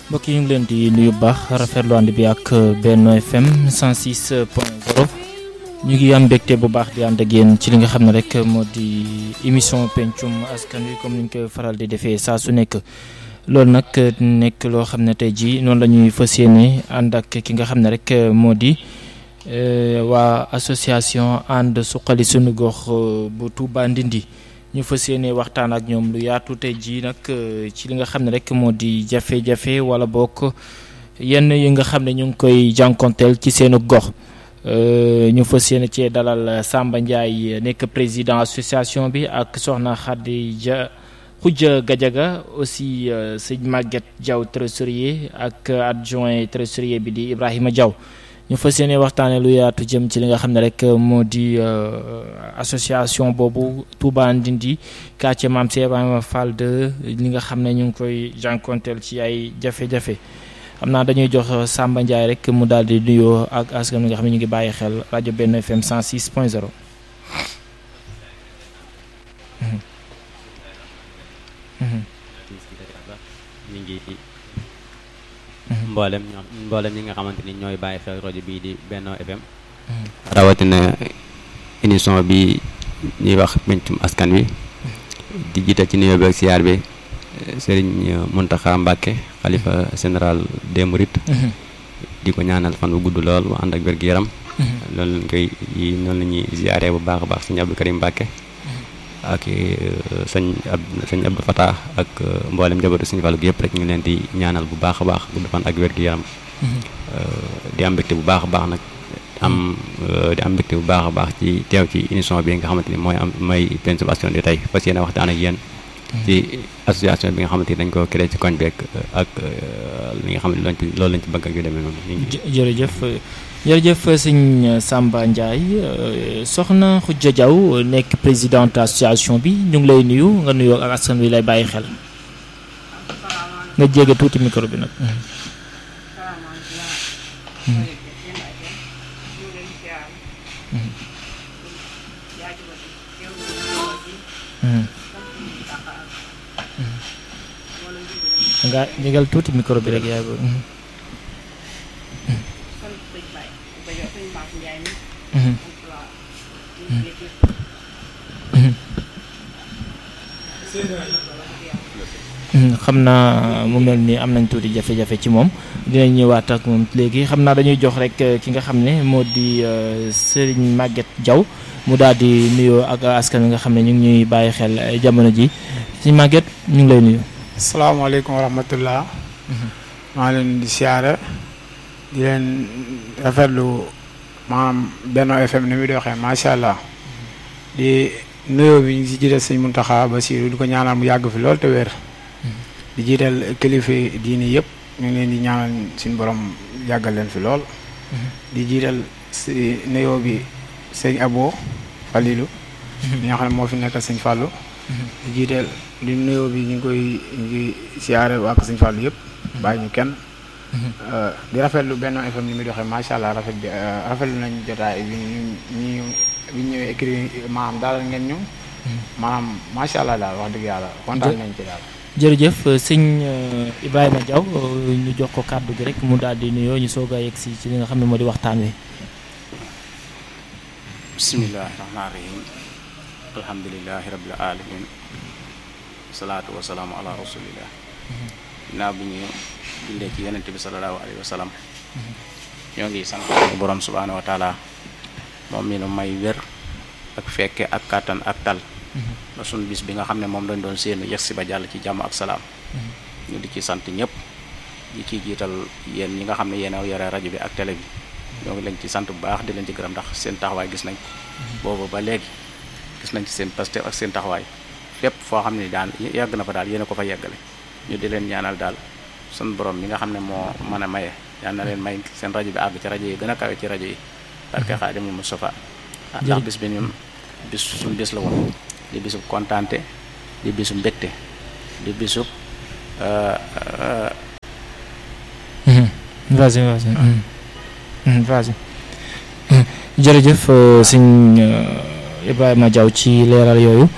mbokk yi ñu ngi leen di nuyu bu baax rafetlu ànd bi ak Benno FM 106 point 0 ñu ngi am mbégte bu baax di ànd ak yéen ci li nga xam ne rek moo di émission pencum askan wi comme ni ñu koy faral di defee saa su nekk. loolu nag nekk loo xam ne tey jii noonu la ñuy fas yéene ànd ak ki nga xam ne rek moo di waa association ànd suqali sunu gox bu Touba Ndindi. ñu fas yéene waxtaan ak ñoom lu yaatu tey jii nag ci li nga xam ne rek moo di jafe-jafe wala bokk yenn yi nga xam ne ñu ngi koy jànkonteel ci seenu gox ñu fas yéene cee dalal Samba Ndiaye nekk président association bi ak Soxna Khadija Khoudia Gadiaga aussi sëñ Maguette Diaw trésorier ak adjoint trésorier bi di Ibrahima Diaw ñu fas yéene waxtaanee lu yaatu jëm ci li nga xam ne rek moo di association boobu Touba Ndindi quartier Mame Cheikh Ibrahima Fall de li nga xam ne ñu ngi koy jànkonteel ci ay jafe-jafe xam naa dañuy jox Samba Ndiaye rek mu daal di nuyoo ak askan wi nga xam ne ñu ngi bàyyi xel rajo Benno FM 106 point 0. ñu ngi mboolem ñoo mboolem ñi nga xamante ni ñooy bàyyi xel rajo bii di Benno FM rawatina émission bi ñuy wax pencum askan wi di jiital ci nuyoo bi ak siyaar bi Serigne Mountakha Mbacké xalifa général des Mourides di ko ñaanal fan bu gudd lool bu ànd ak wér-gu-yaram loolu lañ koy noonu la ñuy ziyaare bu baax a baax Serigne Abdou Karim Mbacké ak sëñ ab sëñ Abdou Fatah ak mboolem njabootu Sëñ Fallu gi yëpp rek ñu ngi leen di ñaanal bu baax a baax gudd fan ak wér gu yaram di am mbégte bu baax a baax nag am di am mbégte bu baax a baax ci teew ci émission bi nga xamante ni mooy am mooy pencum askan wi tey fas yéene waxtaan ak yéen ci association bi nga xamante ni dañ ko créé ci koñ beeg ak li nga xam ne loolu lañ ci bëgg ak yu demee noonu. jërëjëf. jërëjëf sëñ Samba Ndiaye soxna Khoudia Diaw nekk présidente association bi ñu ngi lay nuyu nga nuyoo ak askan wi lay bàyyi xel nga jege tuuti micro bi nag. nga jégal tuuti micro bi rek yaay boobu. xam naa mu mel ni am nañ tuuti jafe-jafe ci moom dinañ ñëwaat ak moom léegi xam naa dañuy jox rek ki nga xam ne moo di Serigne Maguette Diaw mu daal di nuyoo ak askan wi nga xam ne ñu ngi ñuy bàyyi xel jamono ji Serigne Maguette ñu ngi lay nuyu. asalaamaaleykum wa rahmatullah maa leen di siyaare di leen rafetlu maanaam Benno FM ni muy doxee macha allah di nuyoo bi ñu si jiital sëñ Muntaxa Basiru di ko ñaanal mu yàgg fi lool te wér di jiital kilifa diini yëpp ñu ngi leen di ñaanal suñu borom yàggal leen fi lool di jiital si nuyoo bi sëñ Abo Falilu ñi nga xam ne moo fi nekkal sëñ Fàllu di jiital di nuyoo bi ñu ngi koy ñu ngi siyaare waa ko sëñ Fàllu yëpp bàyyi ñu kenn di rafetlu Benno FM ni muy doxee macha allah rafet bi rafetlu nañ jotaay bi ñu ñu bi ñu ñëwee écrit maanaam daal ngeen ñu maanaam macha allah daal wax dëgg yàlla kontaan nañ ci daal. jërëjëf sëñ Ibrahima Diaw ñu jox ko kàddu gi rek mu daal di nuyoo ñu soog a yegg si ci li nga xam ne moo di waxtaan wi. bismillahi rahmaani rahim alhamdulilahi rabbil alamin salaatu wasalaamu ala rasulillah ginnaaw bi ñu jullee ci yonent bi salallahu alayhi wa sallam ñoo ngi sant borom subhaanahu wa taala moom mi nu may wér ak fekke ak kàttan ak tal ba sunu bis bi nga xam ne moom lañ doon séenu yegg si ba jàll ci jàmm ak salaam ñu di ci sant ñëpp di ci jiital yéen ñi nga xam ne yéen a yore rajo bi ak télé bi ñoo ngi leen ci sant bu baax di leen ci gërëm ndax seen taxawaay gis nañ boobu ba léegi gis nañ ci seen pastef ak seen taxawaay fépp foo xam ne daan yàgg na fa daal yéen a ko fa yeggale ñu di leen ñaanal daal sun borom mi nga xam ne moo mën a maye yal na leen may seen rajo bi àgg ci rajo yi gën a kawe ci rajo yi barke Xaadimul Mustafa ndax bis bi ñun bis suñ bis la woon di bisub kontaante di bisub mbégte di bisub vas-y vas-y vas-y jërëjëf sëñ Ibrahima Diaw ci leeral yooyu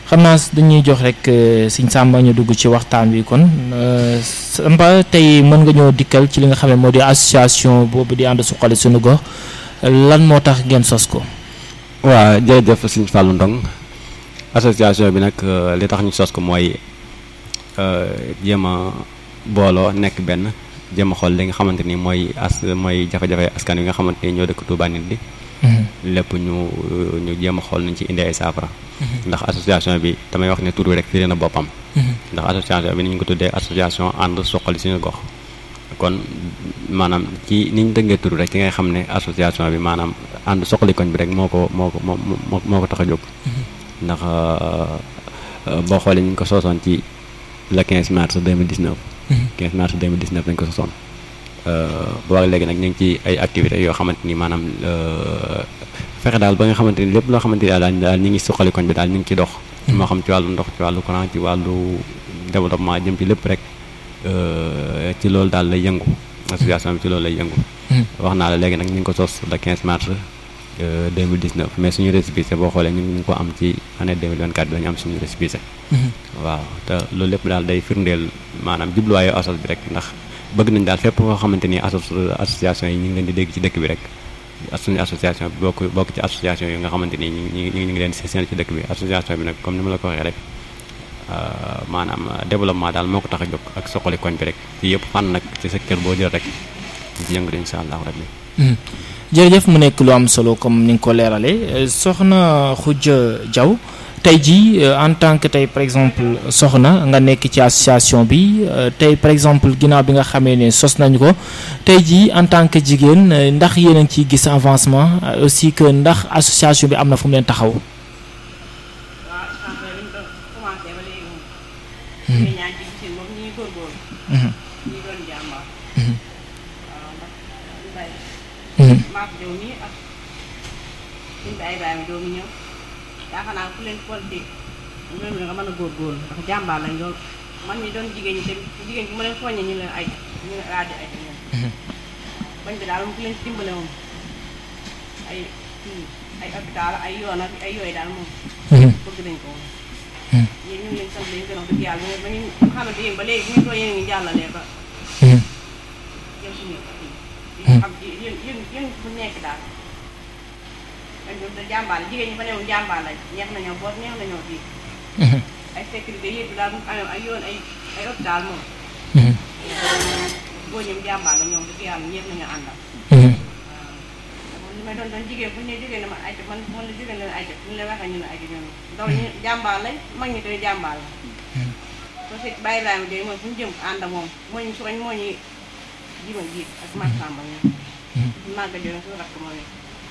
xam naa dañuy jox rek Sëñ Samba ñu dugg ci waxtaan wi kon Samba tey mën nga ñoo dikkal ci li nga xam ne moo di association boobu di ànd suqali suñu gox lan moo tax ngeen sos ko. waaw jërëjëf Sëñ Fallou Ndong association bi nag li tax ñu sos ko mooy jéem a booloo nekk benn jéem a xool li nga xamante ni mooy as mooy jafe-jafe askan wi nga xamante ni ñoo dëkk Touba nit bi lépp ñu ñu jéem a xool nañ ci indi ay saafara ndax association bi damay wax ne tur bi rek firi na boppam ndax association bi ni ñu ko tuddee association ànd suqali suñu gox kon maanaam ci ni ñu dëggee tur rek ci ngay xam ne association bi maanaam ànd suqali koñ bi rek moo ko moo ko moo moo ko tax a jóg ndax boo xoolee ñu ngi ko soosoon ci le 15 mars 2019 15 mars 2019 lañ ko sosoon boo léegi nag ñu ngi ci ay activités yoo xamante ni maanaam fexe daal ba nga xamante ni lépp loo xamante ni daal daal ñu ngi suqali koñ bi daal ñu ngi ci dox moo xam ci wàllu ndox ci wàllu courant ci wàllu développement jëm ci lépp rek ci loolu daal lay yëngu association bi ci loolu lay yëngu wax naa la léegi nag ñu ngi ko sos le 15 mars 2019 mais suñu récépissé boo xoolee ñu ngi ko am ci année 2024 bi la ñu am suñu récépissé waaw te loolu lépp daal day firndeel maanaam jubluwaayu asos bi rek ndax bëgg nañ daal fépp koo xamante ni aso association yi ñu ngi leen di dégg ci dëkk bi rek suñu association bi bokk bokk ci association yi nga xamante ni ñu ngi ñu ngi leen di seen ci dëkk bi association bi nag comme ni ma la ko waxee rek maanaam développement daal moo ko tax a jóg ak soxali koñ bi rek ci yëpp fànn nag ci secteur boo jël rek ci yëngu incha allahu rabbi jërëjëf mu nekk lu am solo comme ni nga ko leeralee soxna Khoudia Diaw tey jii en tant que tey par exemple soxna nga nekk ci association bi tey par exemple ginnaaw bi nga xamee ne sos nañu ko tey jii en tant que jigéen ndax yéen a ngi ciy gis avancement aussi que ndax association bi am na fu mu leen taxaw. maak jow nii ak suñ bi ay baay ma doomu ñëw yaakaar naa ku leen politique ñoom nga mën a góorgóorlu ndax jàmbaar lañ lool man ñi doon jigéen ñi tamit jigéen ñi mu leen soññee ñu leen ay ñu leen rajo ay ñoom bañ bi daal moom ku leen dimbale moom ay ay hôpital ay yoon ak ay yooyu daal moom bëgg nañ ko moom yéen ñu ngi leen sant leen gën a dëgg yàlla ba ñu xamante yéen ba léegi ñu too yéen ngi jàllalee ba jëm suñu xam ci yéen yéen yéen fu nekk daal dañ doon da jàmbaar jigéen ñi fa newoon jàmbaar lañ neex nañoo boot neex nañoo fii ay sécurité yëpp daal mu amee ay yoon ay ay hôpital moom boo ñoom jàmbaar la ñoom dëgg yàlla ñëpp nañoo àndal waaw li may doon doon jigéen bu ñu nee jigéen dama ayca man man la jigéen leen ayca bu ñu leen waxee ñu ne ayca ñoom ndaw ñu jàmbaar lañ mag ñi tamit jàmbaar la soo si bàyyi Ibrahima Diop mooy fu ñu jëm ànd moom moo ñu suñu moo ñu jiima jiit ak Massamba ñoom màgga joon su rakk moo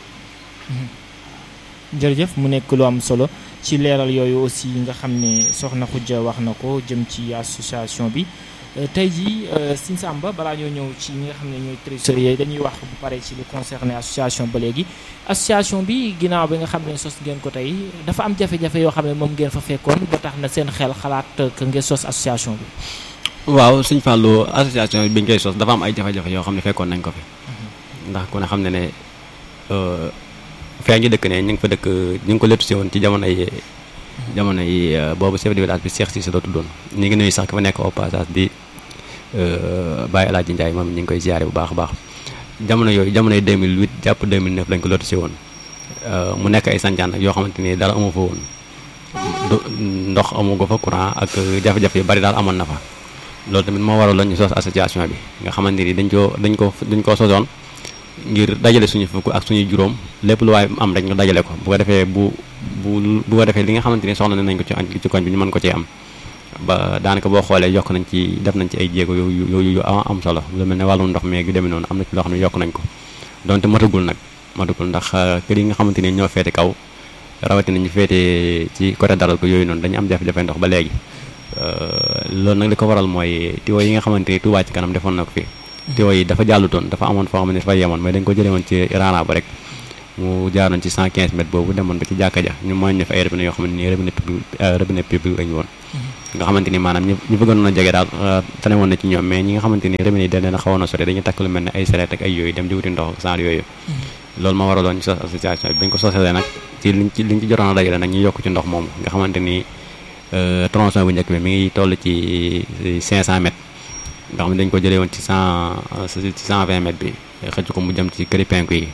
jërëjëf mu nekk lu am solo ci leeral yooyu aussi nga xam ne soxna Khoudia wax na ko jëm ci association bi tey jii Sëñ Samba balaa ñoo ñëw ci ñi nga xam ne ñooy trésorier dañuy wax bu pare ci lu concerné association ba léegi association bi ginnaaw bi nga xam ne sos ngeen ko tey dafa am jafe-jafe yoo xam ne moom ngeen fa fekkoon ba tax na seen xel xalaat que ngeen sos association bi waaw Sëñ Fallou association bi ñu koy sos dafa am ay jafe-jafe yoo xam ne fekkoon nañ ko fi ndax ku ne xam ne ne fee ñu dëkk ne ñu ngi fa dëkk ñu ngi ko lettu si woon ci jamono yi jamono yi boobu chef de village bi Cheikh Cissé la tuddoon ñu ngi nuyu sax ki fa nekk au passage di Baye El Hadji Ndiaye moom ñu ngi koy ziare bu baax a baax jamono yooyu jamono yi 2008 jàpp 2009 lañ ko lettu si woon mu nekk ay sancaan nag yoo xamante ni dara amu fa woon ndox amu ko fa courant ak jafe-jafe yu bari daal amoon na fa loolu tamit moo waral ñu sos association bi nga xamante ni dañ koo dañ ko dañ koo sosoon ngir dajale suñu fukk ak suñu juróom lépp lu waaye am rek ñu dajale ko bu ko defee bu bu bu ko defee li nga xamante ni soxla nañ ko ci ci koñ bi ñu mën ko cee am ba daanaka boo xoolee yokk nañ ci def nañ ci ay jéego yu yu yu am solo lu mel ne wàllum ndox meeg yu demee noonu am na ci loo xam ne yokk nañ ko donte matagul nag matagul ndax kër yi nga xamante ni ñoo feete kaw rawatina ñu feete ci côté daral ko yooyu noonu dañu am jafe-jafe ndox ba léegi loolu nag li ko waral mooy tiwo yi nga xamante ni Touba ci kanam defoon na ko fi tiwo yi dafa jàllutoon dafa amoon foo xam ne dafa yemoon mais dañ ko jëlee woon ci raana ba rek mu jaaroon ci 115 mètres boobu demoon ba ci jàkka ja ñu mooy ñu fa ay robinet yoo xam ne nii robinet public robinet public lañu woon nga xamante ni maanaam ñu ñu bëggoon a jege daal tane woon na ci ñoom mais ñi nga xamante ni robinet yi da leen a xawoon a sori dañuy takk lu mel ne ay sareet ak ay yooyu dem di wuti ndox ak genre yooyu loolu moo waraloon ñu sos association bi bañ ko sosee nag ci liñ ci liñ ci jotoon a dajale nag ñu yokk ci ndox moomu nga xamante ni tronçon bu njëkk bi mi ngi toll ci 500 mètres nga xam ne dañ ko jëlee woon ci 100 ci 120 mètres bi xëcc ko mu jëm ci këri penku yi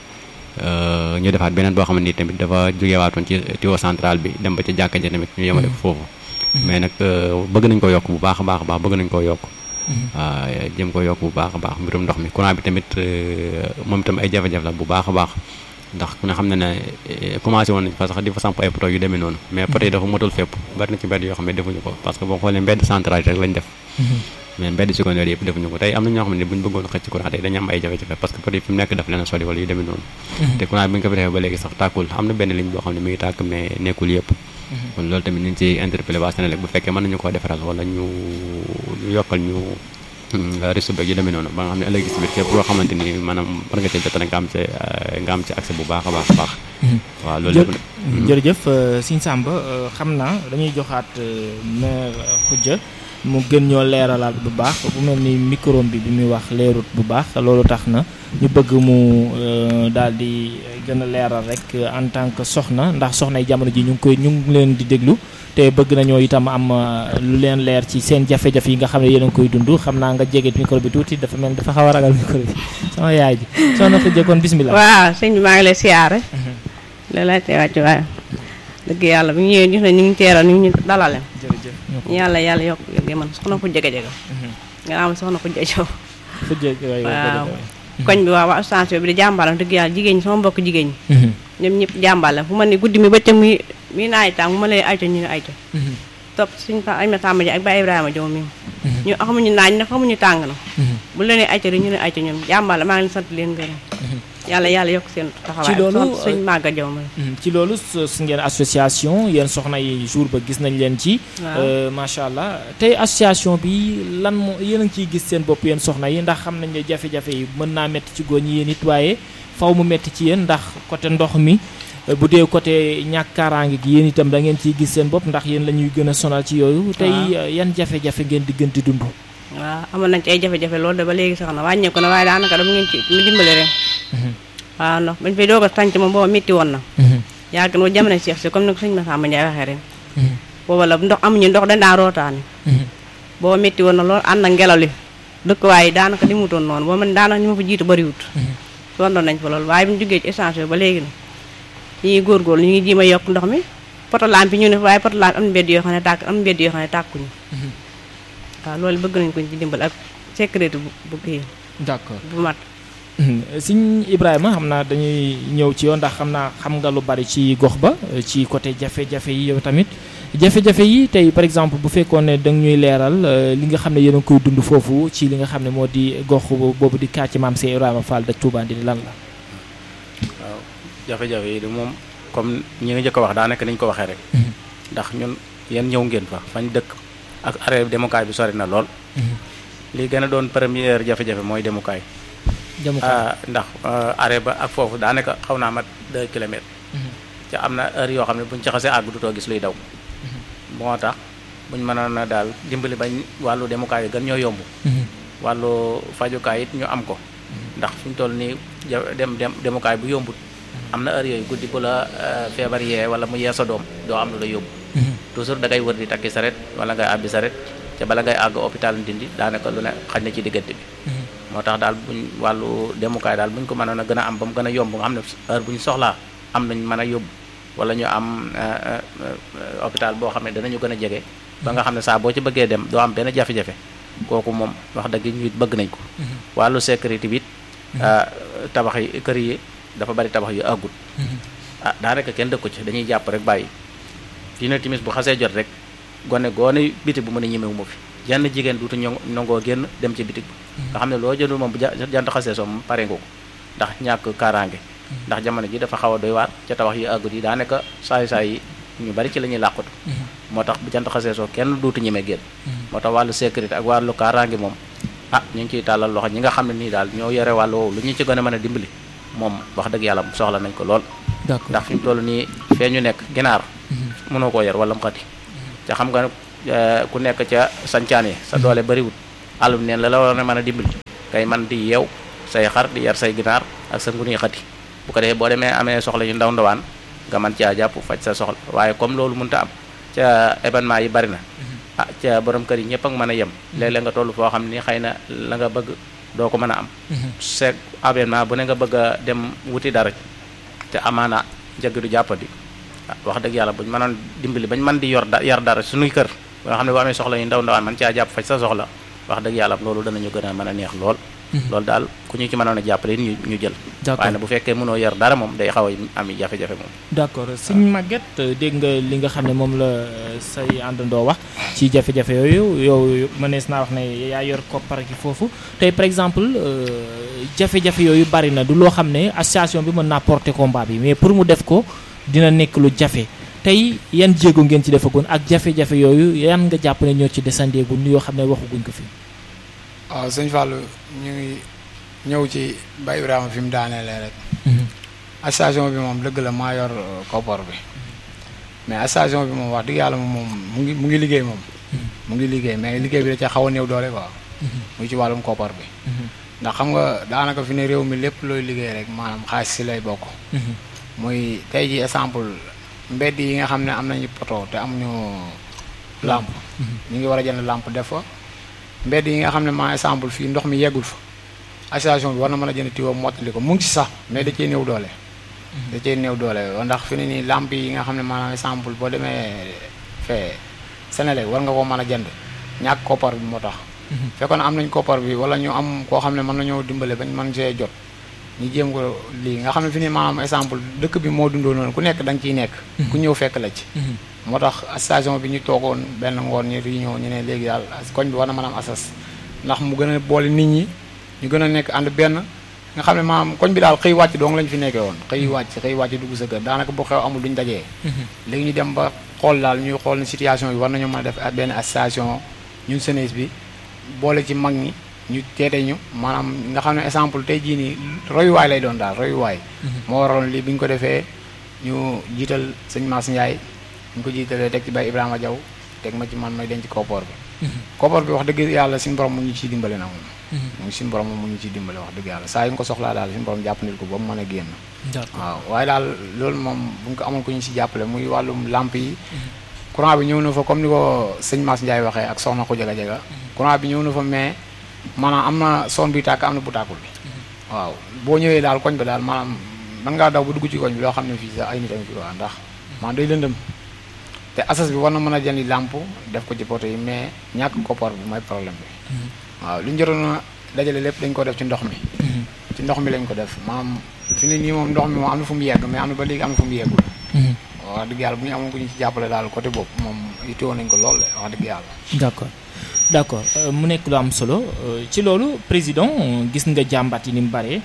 ñu defaat beneen boo xam ne nii tamit dafa jógewaatoon ci tuyau central bi dem ba ci jàkka ja tamit ñu yemale ko foofu mais nag bëgg nañ ko yokk bu baax a baax a baax bëgg nañ ko yokk waaw jëm ko yokk bu baax a baax mbirum ndox mi courant bi tamit moom itam ay jafe-jafe la bu baax a baax ndax ku ne xam ne ne commencé woon nañ fa sax di fa samp ay poto yu demee noonu mais poto yi dafa motul fépp bari na ci mbedd yoo xam ne defuñu ko parce que boo xoolee mbedd central yi rek lañ def mais mbedd secondaire yëpp defuñu ko tey am na ñoo xam ne buñ bëggoon xëcc courant tey dañu am ay jafe-jafe parce que poto yi fi mu nekk daf leen a sori wala yu demee noonu te courant bi nga ko fi defee ba léegi sax tàkkul am na benn ligne boo xam ne mi ngi tàkk mais nekkul yëpp kon loolu tamit ñu ngi ci interpellé waa Sénélec bu fekkee mën nañu koo defaral wala ñu ñu yokkal ñu réseau beeg yu demee noonu ba nga xam ne ëllëg si biir képp koo xamante ni maanaam war nga cee jot nga am ci nga am ci accès bu baax a baax a baax waaw loolu lépp jërëjëf Sëñ Samba xam naa dañuy joxaat maire Khoudia mu gën ñoo leeralaat bu baax bu mel ni micro bi bi muy wax leerut bu baax loolu tax na ñu bëgg mu daal di gën a leeral rek en tant que soxna ndax soxna yi jamono ji ñu ngi koy ñu ngi leen di déglu te bëgg nañoo itam am lu leen leer ci seen jafe-jafe yi nga xam ne yéen a ngi koy dund xam naa nga jege micro bi tuuti dafa mel dafa xaw a ragal micro bi sama yaay ji soxna Khoudia kon bismillah waaw sëñ bi maa ngi lay siyaare la lay tee wàcc waaye dëgg yàlla bu ñu ñëwee gis na ñu ngi teeral ñu ñu dalale jërëjëf yàlla yàlla yokk yëg man soxna ko jege jege nga am soxna ko jejow waaw koñ bi waaw waa station bi di jàmbalam dëgg yàlla jigéen ñi sama mbokk jigéen ñi ñoom ñëpp jàmbale fu ma ne guddi mi bëccëg mi mi naaj tàng bu ma lay ayta ñu ne ayta topp suñ fa ay Samba ji ak Baye Ibrahima Jow mi ñu xamuñu naaj na xamuñu tàng na bu leen ayta rek ñu ne ayta ñoom jàmbale maa ngi leen sant leen gërëm yàlla yàlla yokk seen taxawaay ci loolu suñ màgga jow ma ci loolu su ngeen association yéen soxna yi jour ba gis nañ leen ci macha allah tey association bi lan moo yéen a ngi ciy gis seen bopp yéen soxna yi ndax xam nañ ne jafe-jafe yi mën naa métti ci góor ñi yéen it waaye faw mu métti ci yéen ndax côté ndox mi bu dee côté ñàkk kaaraange gi yéen itam da ngeen ciy gis seen bopp ndax yéen la ñuy gën a sonal ci yooyu tey yan jafe-jafe ngeen di gën di dund waaw amoon nañ ci ay jafe-jafe loolu de ba léegi sax na wàññeeku na waaye daanaka dama ngeen ci mu dimbale rek waaw ndox bañ fay doog a tànc moom booba métti woon na yàgg na jamono Cheikh si comme ni ko sëñ Massamba Ndiaye waxee ren booba la ndox amuñu ndox dañ daan rootaani booba métti woon na loolu ànd ak ngelaw li dëkk waaye daanaka li mutoon noonu boo man daanaka ñu ma fa jiitu bëriwut sondoon nañ fa loolu waaye bu ñu jógee ci échange ba léegi na ñu ngi góorgóorlu ñu ngi jiima yokk ndox mi poto lampe ñu ne waaye poto lampe am na mbedd yoo xam ne tàkk am na mbedd yoo xam ne tàkkuñu waaw loolu bëgg nañ ko ci dimbal ak sécurité bu bu kii d'accord bu mat Sëñ Ibrahima xam naa dañuy ñëw ci yoon ndax xam naa xam nga lu bari ci gox ba ci côté jafe-jafe yi yow tamit jafe-jafe yi tey par exemple bu fekkoon ne danga ñuy leeral li nga xam ne yéen a ngi koy dund foofu ci li nga xam ne moo di gox boobu di kàcc maam Cheikh Ibrahima Fall da Touba di lan la. waaw jafe-jafe yi de moom comme ñi nga njëkk a wax daanaka niñ ko waxee rek. ndax ñun yéen ñëw ngeen fa fañ dëkk ak arrêt demukaay bi sori na lool. li gën a doon première jafe-jafe mooy demukaay. ndax arrêt ba ak foofu daanaka xaw naa mat 2 kilomètres. te am na heure yoo xam ne buñ ci xasee àgg dutoo gis luy daw. moo tax buñ mënoon a daal dimbali bañ wàllu demukaay yi gën ñoo yomb. wàllu fajukaay it ñu am ko. ndax fi ñu toll nii dem dem demukaay bu yombut. am na heure yooyu guddi bu la feebar yee wala mu yee sa doom doo am lu la yóbbu. toujours da ngay wër di takki saret wala ngay àbbi saret te bala ngay àgg hôpital Ndindi daanaka lu ne xaj na ci diggante bi. moo tax daal buñ wàllu demukaay daal buñ ko mënoon a gën a am ba mu gën a yomb nga xam ne heure bu ñu soxlaa am nañ mën a yóbbu wala ñu am hôpital boo xam ne danañu gën a jege. ba nga xam ne saa boo ci bëggee dem doo am benn jafe-jafe kooku moom wax dëgg ñu it bëgg nañ ko. wàllu sécurité bi it tabax yi kër yi dafa bari tabax yu àggut. ah daanaka kenn dëkku ci dañuy jàpp rek bàyyi fii na timis bu xasee jot rek gone goone biti bu mën a ñemewu ma fi. jenn jigéen duutu ño nangoo génn dem ci bitig nga xam ne loo jëndul moom bu jant xasee soo moom pare nga ko ndax ñàkk kaaraange ndax jamono ji dafa xaw a doy waar ca tabax yi àggut yi daanaka saay saay yi ñu bari ci la ñuy làqatu moo tax bu jant xasee soo kenn duutu ñemee génn moo tax wàllu sécurité ak wàllu kaaraange moom ah ñu ngi ciy tàllal loxo ñi nga xam ne nii daal ñoo yore wàllu woowu lu ñu ci gën a mën a dimbali moom wax dëgg yàlla soxla nañ ko lool ndax fi mu toll nii fee ñu nekk ginaar mënoo koo yor wala mu xati ca xam nga ku nekk ca sancaan yi sa doole bariwut àllum neen la la war a mën a dimbali kay man di yeew say xar di yar say ginaar ak sa nguni xati bu ko defee boo demee amee soxla yu ndaw ndawaan nga mën caa jàpp faj sa soxla waaye comme loolu mënta am ca événement yi bari na ah ca borom kër yi ñëpp ak mën a yem léeg-léeg nga toll foo xam ni xëy na la nga bëgg doo ko mën a am seeg événement bu ne nga bëgg a dem wuti dara te amaana njëg du jàppandi ah wax dëgg yàlla buñ mënoon dimbali bañ mën di yor da yar dara suñuy kër ba nga xam ne bu amee soxla yu ndaw ndawaan man caa jàpp faj sa soxla wax dëgg yàlla loolu danañu gën a mën a neex lool loolu daal ku ñu ci mënoon a jàppale ñu ñu jël waaye nag bu fekkee mënoo yar dara moom day xaw a am jafe-jafe moom d'accord sëñ Maguette dégg nga li nga xam ne moom la say àndandoo wax ci jafe-jafe yooyu yow mënees naa wax ne yaa yor koppar gi foofu tey par exemple jafe-jafe yooyu bari na du loo xam ne association bi mën naa porter combat bi mais pour mu def ko dina nekk lu jafe tey yan jéego ngeen ci defagoon ak jafe-jafe yooyu yan nga jàpp ne ñoo ci desandeegul yoo xam ne waxaguñ ko fi. waaw sëñ Fallou ñu ngi ñëw ci Baye Ibrahima fi mu daaneelee rek. association bi moom dëgg la maa yor koppar bi mais association bi moom wax dëgg yàlla moom mu ngi mu ngi liggéey moom. mu ngi liggéey mais liggéey bi da ca xaw a néew doole quoi. mu ci wàllum koppar bi. ndax xam nga daanaka fi ne réew mi lépp looy liggéey rek maanaam xaalis si lay bokk. muy tey ji exemple mbedd yi nga xam ne am nañu poto te amuñu làmp ñu ngi war a jënd làmp def fa mbedd yi nga xam ne maa exemple fii ndox mi yeggul fa association bi war na mën a jënd tiwo mottali ko mu ngi ci sax mais da cee néew doole da cee néew doole ndax fi ne nii làmp yi nga xam ne maanaam exemple boo demee fee Sénégal war nga ko mën a jënd ñàkk koppar bi moo tax fekkoon am nañ koppar bi wala ñu am koo xam ne mën nañoo dimbale bañ mën see jot ñu jéem ko lii nga xam ne fi ne maanaam exemple dëkk bi moo dundoo noonu ku nekk da nga ciy nekk ku ñëw fekk la ci moo tax station bi ñu toogoon benn ngoon ñu réunion ñu ne léegi daal koñ bi war na mën a am asas ndax mu gën a boole nit ñi ñu gën a nekk ànd benn nga xam ne maanaam koñ bi daal xëy wàcc dong lañ fi nekkee woon xëy wàcc xëy wàcc dugg sa kër daanaka bu xew amul duñ dajee léegi ñu dem ba xool daal ñuy xool ne situation bi war nañu mën a def benn association ñun jeunesse bi boole ci mag ñi ñu teete ñu maanaam nga xam ne exemple tey jii nii royuwaay lay doon daal royuwaay moo waroon lii bi ñu ko defee ñu jiital sëñ Mass Ndiaye ñu ko jiitalee teg ci Baye Ibrahima Diaw teg ma ci man may denc koppar bi koppar bi wax dëgg yàlla suñu borom mu ñu ciy dimbale na moom mu suñu borom mu ñu ciy dimbale wax dëgg yàlla saa yu ñu ko soxlaa daal suñu borom jàpp nit ko ba mu mën a génn waaw waaye daal loolu moom bu ñu ko amoon ko ñu si jàppale muy wàllum lamp yi courant bi ñëw na fa comme ni ko sëñ Mass Ndiaye waxee ak soxna ko jaga jaga courant bi ñëw na fa mais maanaam am na son bi tàkk am na bu tàkkul bi waaw boo ñëwee daal koñ bi daal maanaam man ngaa daw ba dugg ci koñ bi loo xam ne fii sax ay nit a ngi fi waa ndax maanaam day lëndëm te asas bi war na mën a jëndi làmp def ko ci poto yi mais ñàkk koppar bi mooy problème bi waaw li ñu jotoon a dajale lépp dañ ko def ci ndox mi ci ndox mi lañ ko def maanaam fi ne nii moom ndox mi moom am na fu mu yegg mais am na ba léegi am na fu mu yeggul wax dëgg yàlla bu ñu amoon ko ñu ci jàppale daal côté boobu moom itteewoon nañ ko lool wax dëgg yàlla d'accord d'accord mu nekk lu am solo ci loolu président gis nga jàmbat yi ni mu bare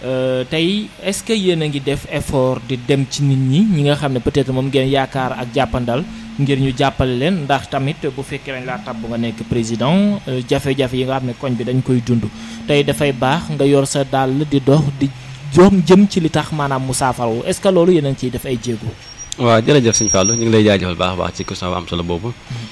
tey est-ce que yéen a ngi def effort di dem ci nit ñi ñi nga xam ne peut-être moom ngeen yaakaar ak jàppandal ngir ñu jàppale leen ndax tamit bu fekkee dañ laa tab nga nekk président jafe-jafe yi nga xam ne koñ bi dañ koy dund tey dafay baax nga yor sa dàll di dox di joom jëm ci li tax maanaam mu saafarawu est-ce que loolu yéen a ngi ciy def ay jéego. waaw jërëjëf sëñ Fallou ñu ngi lay jaajëfal baax a baax ci question bu am solo boobu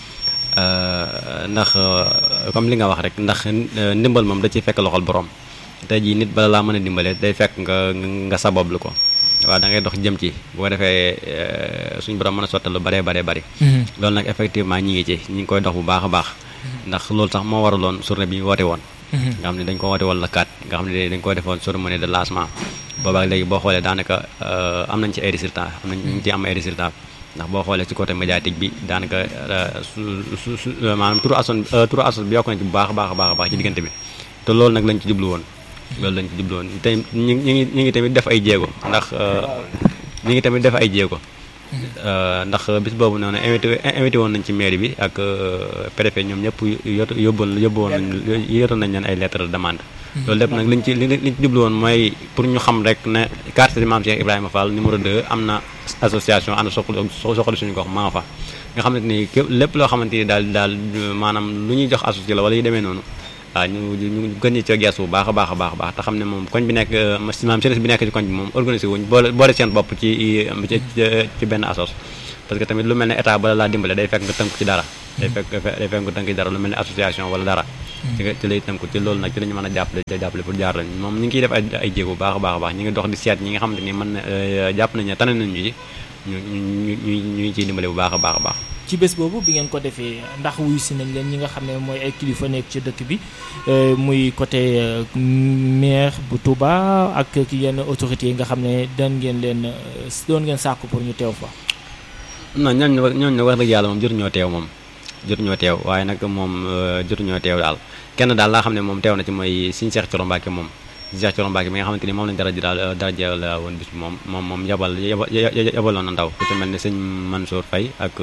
ndax comme li nga wax rek ndax ndimbal moom da ciy fekk loxol borom tey jii nit bala laa mën a dimbale day fekk nga nga sabablu ko waaw da ngay dox jëm ci bu ko defee suñu borom mën a sottal lu baree baree bari loolu nag effectivement ñi ngi ci ñi ngi koy dox bu baax a baax ndax loolu sax moo waraloon journée bi ñu woote woon nga xam ne dañ ko woote woon la kat nga xam ne dañ ko defoon cérémonie de lancement boobaak léegi boo xoolee daanaka am nañ ci ay résultats am nañ ñu ci am ay résultats ndax boo xoolee ci côté médiatique bi daanaka su su su maanaam turu ason turu ason bi yokk nañ ci bu baax a baax a baax a baax ci diggante bi te loolu nag lañ ci jublu woon loolu lañ ci jublu woon tey ñu ngi ñu ngi tamit def ay jéego ndax ñu ngi tamit def ay jéego ndax bis boobu noonu invité invité woon nañ ci mairie bi ak préfet ñoom ñëpp yot yóbboon yóbboon nañ yotoon nañ leen ay lettre de demande loolu lépp nag liñ ci liñ ci jublu woon mooy pour ñu xam rek ne quartier Maam Cheikh Ibrahima Fall numéro 2 am na association ànd soxla soxla suñu gox maa fa nga xamante ni képp lépp loo xamante ni daal daal maanaam lu ñuy jox associé la wala yu demee noonu waaw ñu ñu gën ñu ci gees bu baax a baax a baax a baax te xam ne moom koñ bi nekk maam service bi nekk ci koñ bi moom organisé wuñ boole boole seen bopp ci ci benn assos parce que tamit lu mel ne état bala laa dimbale day fekk nga tënku ci dara day fekk day fekk nga tënk ci dara lu mel ne association wala dara ci ci lay tënku ci loolu nag ci la ñu mën a jàppale jàppale pour jaar lañ moom ñu ngi ciy def ay ay jéego bu baax a baax a baax ñu ngi dox di seet ñi nga xamante ni mën na jàpp nañ ne tane nañ ñu ci ñu ñu ñu ñu ciy dimbale bu baax a baax a baax ci bés boobu bi ngeen ko defee ndax wuyu si nañ leen ñi nga xam ne mooy ay kilifa nekk ci dëkk bi muy côté maire bu Touba ak ki yenn autorités yi nga xam ne doon ngeen leen doon ngeen sàkku pour ñu teew fa. non ñooñu ñooñu wax dëgg yàlla moom jotuñoo teew moom jotuñoo teew waaye nag moom jotuñoo teew daal kenn daal laa xam ne moom teew na ci mooy Sëñ Cheikh Thioro Mbacké moom Sëñ Cheikh Thioro Mbacké mi nga xamante ni moom lañ dara ji daal dara jël woon bis bi moom moom moom yabal yabaloon na ndaw ku ci mel ne sëñ Mansour Faye ak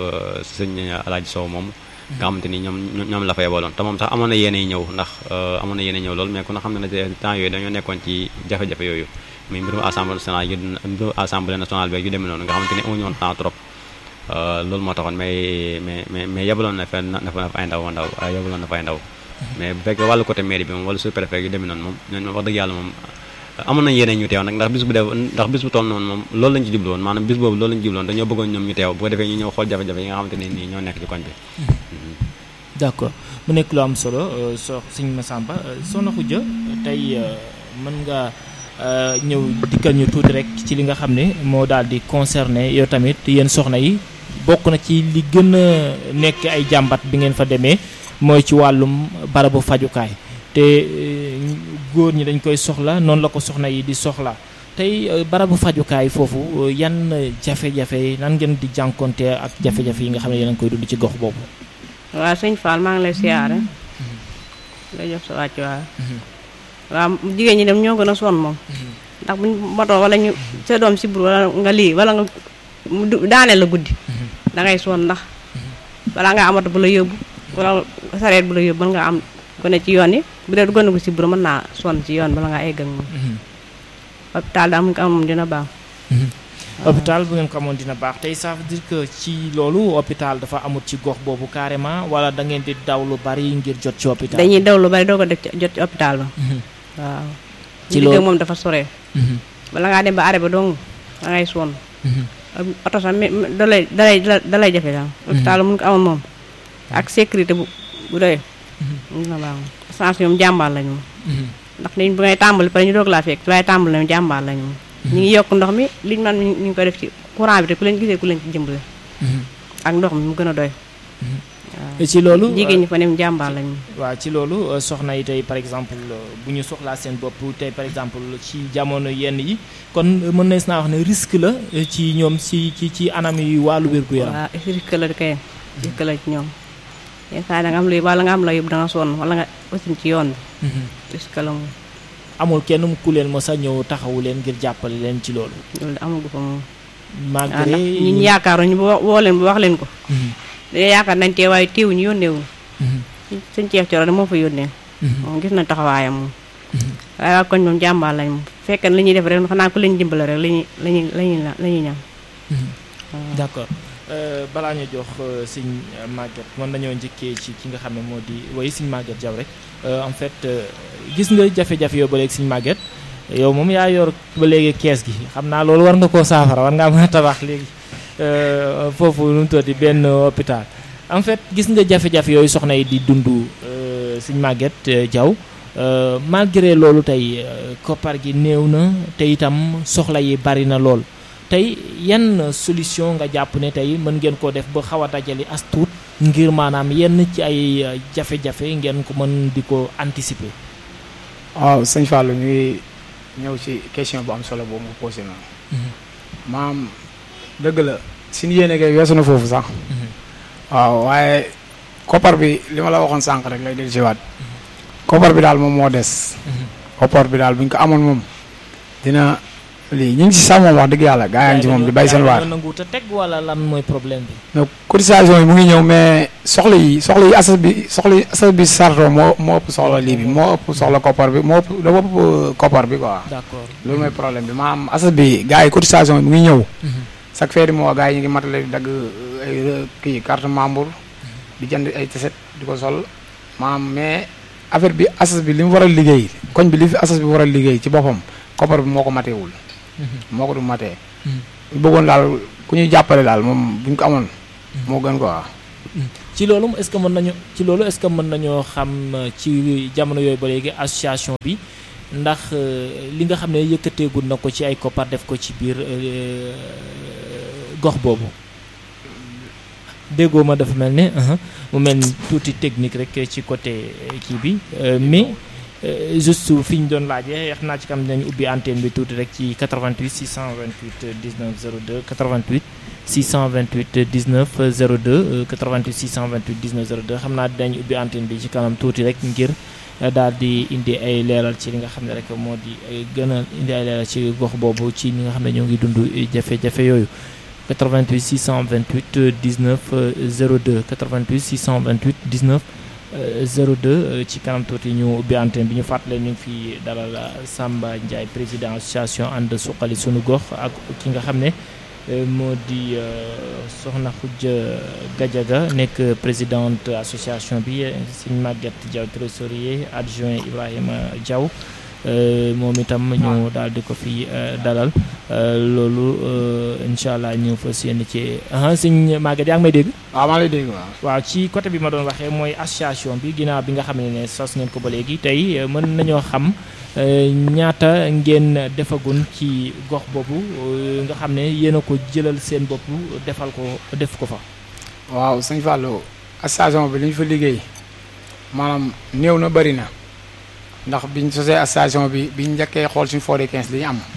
sëñ Alaaji Sow moom nga xamante ni ñoom ñoom la fa yabaloon te moom sax amoon na yéene ñëw ndax amoon na yéene ñëw loolu mais ku na xam ne ne temps yooyu dañoo nekkoon ci jafe-jafe yooyu muy mbirum assemblée nationale yu mbirum assemblée nationale bi yu demee noonu nga xamante ni amuñu woon temps trop loolu moo taxoon mais mais mais mais yebaloon na fa na fa ay ndaw ndaw yebaloon na fa ay ndaw mais bu fekkee wàllu côté mairie bi moom wala sous-préfet yu demee noonu moom ñooñu moom wax dëgg yàlla moom amoon nañ yeneen ñu teew nag ndax bis bu def ndax bis bu toll noonu moom loolu lañ ci jublu woon maanaam bis boobu loolu lañ ci jublu woon dañoo bëggoon ñoom ñu teew bu ko defee ñu ñëw xool jafe-jafe yi nga xamante ne nii ñoo nekk ci koñ bi d'accord mu nekk lu am solo soo Sëñ Massamba Soxna Khoudia tey mën nga ñëw dikkal ñu tuuti rek ci li nga xam ne moo daal di concerné yow tamit yéen soxna yi bokk na ci li gën a nekk ay jàmbat bi ngeen fa demee mooy ci wàllum barabu fajukaay te góor ñi dañ koy soxla noonu la ko soxna yi di soxla tey barabu fajukaay foofu yan jafe-jafe nan ngeen di jànkonte ak jafe-jafe yi nga xam ne yéen a ngi koy dund ci gox boobu. waaw sëñ Fall maa ngi lay siyaare. nga jox sa wàcc waaw. waaw jigéen ñi dem ñoo gën a sonn moom. ndax buñ motoo wala ñu sa doom sibur wala nga lii wala nga daaneel la guddi. da ngay sonn ndax balaa nga amatu bu la yóbbu wala sareet bu la yóbbu mën nga am gone ci yoon yi bu dee gone gu sibur mën naa sonn ci yoon bala ngaa egg ak moom. hôpital daal mu ko am moom dina baax. hôpital bu ngeen ko amoon dina baax tey ça veut dire que ci loolu hôpital dafa amut ci gox boobu carrément wala da ngeen di daw lu bari ngir jot ci hôpital. dañuy daw lu bari doo ko def jot ci hôpital ba. waaw. ci loolu loolu moom dafa sore. bala ngaa dem ba arrêt ba dong da ngay sonn. oto sax mi da lay da lay da lay jafe daal. hôpital mun ko amoon moom. ak sécurité bu bu doy. dina baax sens ñoom jàmbaar lañu moom. ndax niñ bu ngay tàmbali pare ñu doog laa fekk waaye tàmbali nañu jàmbaar lañu moom. ñu ngi yokk ndox mi liñ man ñu ngi ko def ci courant bi te ku leen gisee ku leen ci jëmbale. ak ndox mi mu gën a doy. ci loolu jigéen ñi fa nem jàmbaar lañu. waaw ci loolu soxna yi tey par exemple bu ñu soxlaa seen bopp tey par exemple ci jamono yenn yi kon mën nañ naa wax ne risque la ci ñoom ci ci ci anam yu wàllu wér-gu-yaram. waaw risque la kay risque la ci ñoom. yenn saa yi da nga am luy wala nga am la yóbbu da nga sonn wala nga aussi ci yoon bi. risque la moom. amul kenn ku leen mos a ñëw taxawu leen ngir jàppale leen ci loolu. loolu de amagu fa moom. waaw malgré ndax ñun yaakaaruñu ba woo leen ba wax leen ko. dañoo yaakaar nañ tee waaye teewuñu yónnee wu. suñ ceeb coro de moo fa yónnee. moom gis na taxawaayam moom. waaye waa koñ moom jàmbaar lañ moom fekk na li ñuy def rek xanaa ku leen dimbale rek la ñuy la ñuy la ñuy la ñuy ñaan. d'accord balaa ñu jox sëñ Maguette mën nañoo njëkkee ci ki nga xam ne moo di woy sëñ Maguette Diaw rek en fait gis nga jafe-jafe yoo ba léegi sëñ Maguette yow moom yaa yor ba léegi kees gi xam naa loolu war nga koo saafara war ngaa mën a tabax léegi foofu nu mu tuddati benn hôpital en fait gis nga jafe-jafe yooyu soxna yi di dund sëñ Maguette Diaw malgré loolu tey koppar gi néew na te itam soxla yi bari na lool tey yan solution nga jàpp ne tey mën ngeen koo def ba xaw a dajali as tuut ngir maanaam yenn ci ay jafe-jafe ngeen ko mën di ko anticiper. waaw sëñ Fallou ñu ngi ñëw ci question bu am solo boobu nga posé na maam dëgg la suñu yéene kay weesu na foofu sax waaw waaye koppar bi li ma la waxoon sànq rek lay del si waat koppar bi daal moom moo des koppar bi daal bu ñu ko amoon moom dina lii ñu ngi si sax moom wax dëgg yàlla gaa yaa ngi ci moom di bay seen waar nangu te teg wala lan mooy problème bi. donc cotisation yi mu ngi ñëw mais soxla yi soxla yi asas bi soxla yi asas bi sarto moo moo ëpp soxla lii bi moo ëpp soxla koppar bi moo ëpp dafa ëpp koppar bi quoi d'accord loolu mooy problème bi maanaam asas bi gars yi cotisation yi mu ngi ñëw chaque fin du mois gars yi ñu ngi matale di dagg ay kii carte membre di jënd ay tiset di ko sol maanaam mais affaire bi asas bi li mu war a liggéey koñ bi li fi asas bi war a liggéey ci boppam koppar bi moo ko mateewul moo ko du matee ñu bëggoon daal ku ñuy jàppale daal moom bu ñu ko amoon moo gën quoi ci loolu est-ce que mën nañu ci loolu est-ce que mën nañoo xam ci jamono yooyu ba léegi association bi ndax li nga xam ne yëkkateegul na ko ci ay koppar def ko ci biir gox boobu. déggoo ma dafa mel ne mu mel ni tuuti technique rek ci côté kii bi mais juste fi ñu doon laajee xam naa ci kam dinañ ubbi antenne bi tuuti rek ci 88 628 19 02 88 628 19 02 88 628 19 02 xam naa dinañ ubbi antenne bi ci kanam tuuti rek ngir daal di indi ay leeral ci li nga xam ne rek moo di gën a indi ay leeral ci gox boobu ci ñi nga xam ne ñoo ngi dund jafe-jafe yooyu 88 628 19 02 88 628 19 02 ci kanam tuuti ñu ubbi antenne bi ñu fàttale ñu ngi fi dalal Samba Ndiaye président association ànd suqali sunu gox ak ki nga xam ne moo di Soxna Khoudia Gadiaga nekk présidente association bi Sëñ Maguette Diaw trésorier adjoint Ibrahima Diaw moom itam ñu daal di ko fi dalal loolu incha allah ñu fas yéene ci sëñ Maguette yaa ngi may dégg. waaw maa lay dégg waaw. waaw ci côté bi ma doon waxee mooy association bi ginnaaw bi nga xam ne ne sos ngeen ko ba léegi tey mën nañoo xam ñaata ngeen defagun ci gox boobu nga xam ne yéen a ko jëlal seen bopp defal ko def ko fa. waaw sëñ Fallou association bi li ñu fa liggéey maanaam néew na bari na. ndax biñ sosee association bi biñ njëkkee xool suñu forêt 15 li ñu am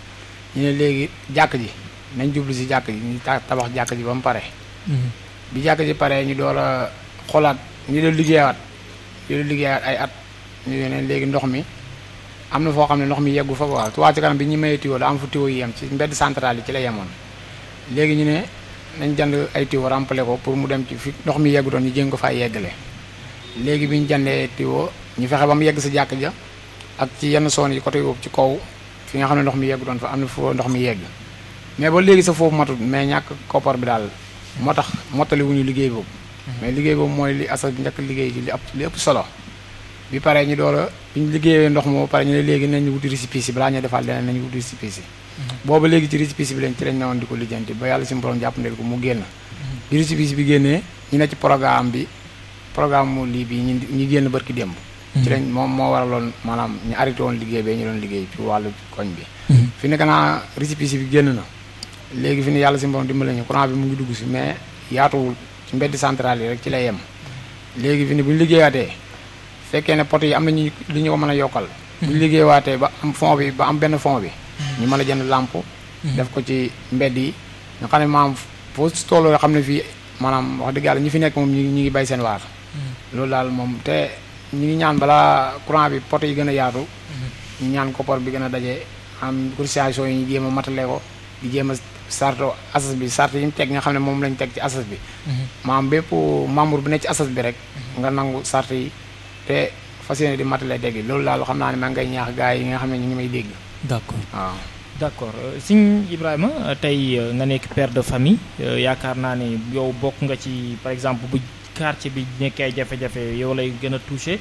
ñu ne léegi jàkk ji nañ jublu si jàkk ji ñu tabax jàkk ji ba mu pare bi jàkk ji pare ñu door a xoolaat ñu doon liggéeyaat ñu doon liggéeyaat ay at ñu ne léegi ndox mi am na foo xam ne ndox mi yeggu fa waaw Touba Ca Kanam bi ñu mayee tiwo da am fu tiwo yi yem ci mbedd central yi ci la yemoon léegi ñu ne nañ jënd ay tiwo remplir ko pour mu dem ci fi ndox mi yeggu doon ñu jéng ko fay yeggale léegi bi ñu jëndee tiwo ñu fexe ba mu yegg si jàkk ja ak ci yenn zone yi côté yoobu ci kaw fi nga xam ne ndox mi yegg doon fa am na foo ndox mi yegg mais ba léegi sa foofu matut mais ñàkk koppar bi daal moo tax mottali wuñu liggéey boobu mais liggéey boobu mooy li asa njëkk liggéey ji li ëpp li ëpp solo bi pare ñu door a bi ñu liggéeyee ndox moo pare ñu ne léegi nañ wuti récépissé balaa ñuy defaat leneen nañ wuti récépissé booba léegi ci récépissé bi lañ ci lañ newoon di ko lijjanti ba yàlla si borom jàppandel ko mu génn bi récépissé bi génnee ñu ne ci programme bi programme mu lii bi ñu ñu génn barki démb ci lañ moom moo waraloon maanaam ñu arrêté woon liggéey bee ñu doon liggéey ci wàllu koñ bi fi ne naa récépissé bi génn na léegi fi ne yàlla si borom dimbali ñu courant bi mu ngi dugg si mais yaatuwul ci mbedd central yi rek ci lay yem léegi fi ne bu ñu liggéeyaatee fekkee ne poto yi am nañu li ñu ko mën a yokkal bu ñu liggéeyaatee ba am fond bi ba am benn fond bi ñu mën a jënd lampe def ko ci mbedd yi nga xam ne maanaam foo si tolloo xam ne fii maanaam wax dëgg yàlla ñi fi nekk moom ñi ñi ngi bay seen waar loolu daal moom te ñu ngi ñaan balaa courant bi poto yi gën a yaatu ñu ñaan koppar bi gën a daje am cotisation yi ñu jéem a matale ko di jéem a sarto asas bi sart yi ñu teg nga xam ne moom lañ teg ci asas bi maam bépp membre bu nekk ci asas bi rek nga nangu sart yi te fas yéene di matale dégg loolu daal xam naa ne maa ngay ñaax gars yi nga xam ne ñu ngi may dégg d'accord waaw d'accord Sëñ Ibrahima tey nga nekk père de famille yaakaar naa ne yow bokk nga ci par exemple bu quartier bi nekkee ay jafe-jafe yow lay gën a touché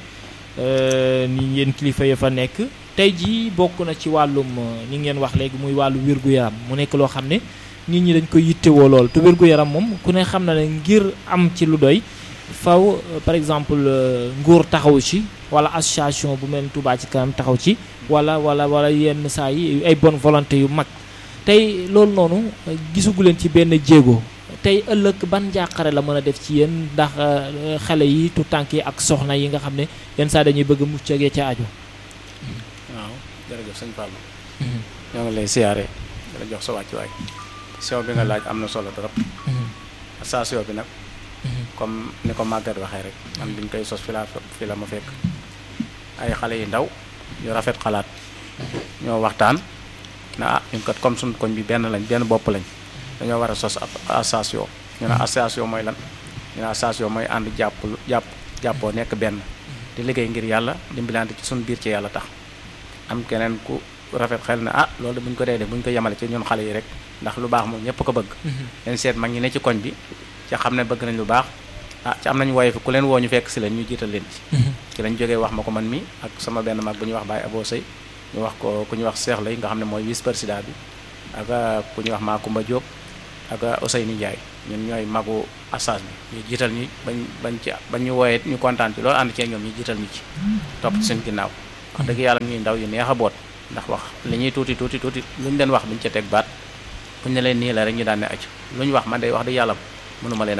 ni yéen kilifa ya fa nekk tey jii bokk na ci wàllum ni ngeen wax léegi muy wàllu wér-gu-yaram mu nekk loo xam ne nit ñi dañ koy yittewoo lool te wér-gu-yaram moom ku ne xam na ne ngir am ci lu doy faw par exemple nguur taxaw ci wala association bu mel ni Touba ci kanam taxaw ci wala wala wala yenn saa yi ay bonne volonté yu mag tey loolu noonu gisugu leen ci benn jéego tey ëllëg ban njàqare la mën a def ci yéen ndax xale yi tu tànk yi ak soxna yi nga xam ne yenn saa dañuy bëgg mucc ak ca aju. waaw jërëjëf sëñ Fallou. ñoo ngi lay siyaare dala jox sa wàccuwaay. soo bi nga laaj am na solo trop. station bi nag. comme ni ko màggat waxee rek man biñ koy sos fi laa fi la ma fekk ay xale yu ndaw yu rafet xalaat ñoo waxtaan na ah ñun kat comme suñ koñ bi benn lañ benn bopp lañ dañoo war a sos ab association ñu ne association mooy lan ñu ne association mooy ànd jàpp jàpp jàppoo nekk benn di liggéey ngir yàlla dimbalante ci suñ biir ci yàlla tax am keneen ku rafet xel na ah loolu buñ ko dee def buñ ko yemale ci ñun xale yi rek ndax lu baax moom ñëpp ko bëgg leen seet mag ñi ne ci koñ bi ci xam ne bëgg nañ lu baax ah ci am nañu woye fi ku leen woo ñu fekk si leen ñu jiital leen ci ci lañ jógee wax ma ko man mi ak sama benn mag bu ñuy wax Baye Abo Sey ñu wax ko ku ñuy wax Cheikh Lay nga xam ne mooy vice président bi ak ku ñuy wax Makumba Diop ak Ousseynou Ndiaye ñun ñooy magu assage bi ñu jiital ñi bañ bañ ci bañ ñu wooyee ñu kontaan ci loolu ànd cee ñoom ñu jiital ñu ci topp ci seen ginnaaw wax dëgg yàlla ñuy ndaw yu neex a boot ndax wax li ñuy tuuti tuuti tuuti lu ñu leen wax buñ ca teg baat buñ ne leen nii la rek ñu daan ne acc lu ñu wax man day wax dëgg yàlla mënuma leen a fay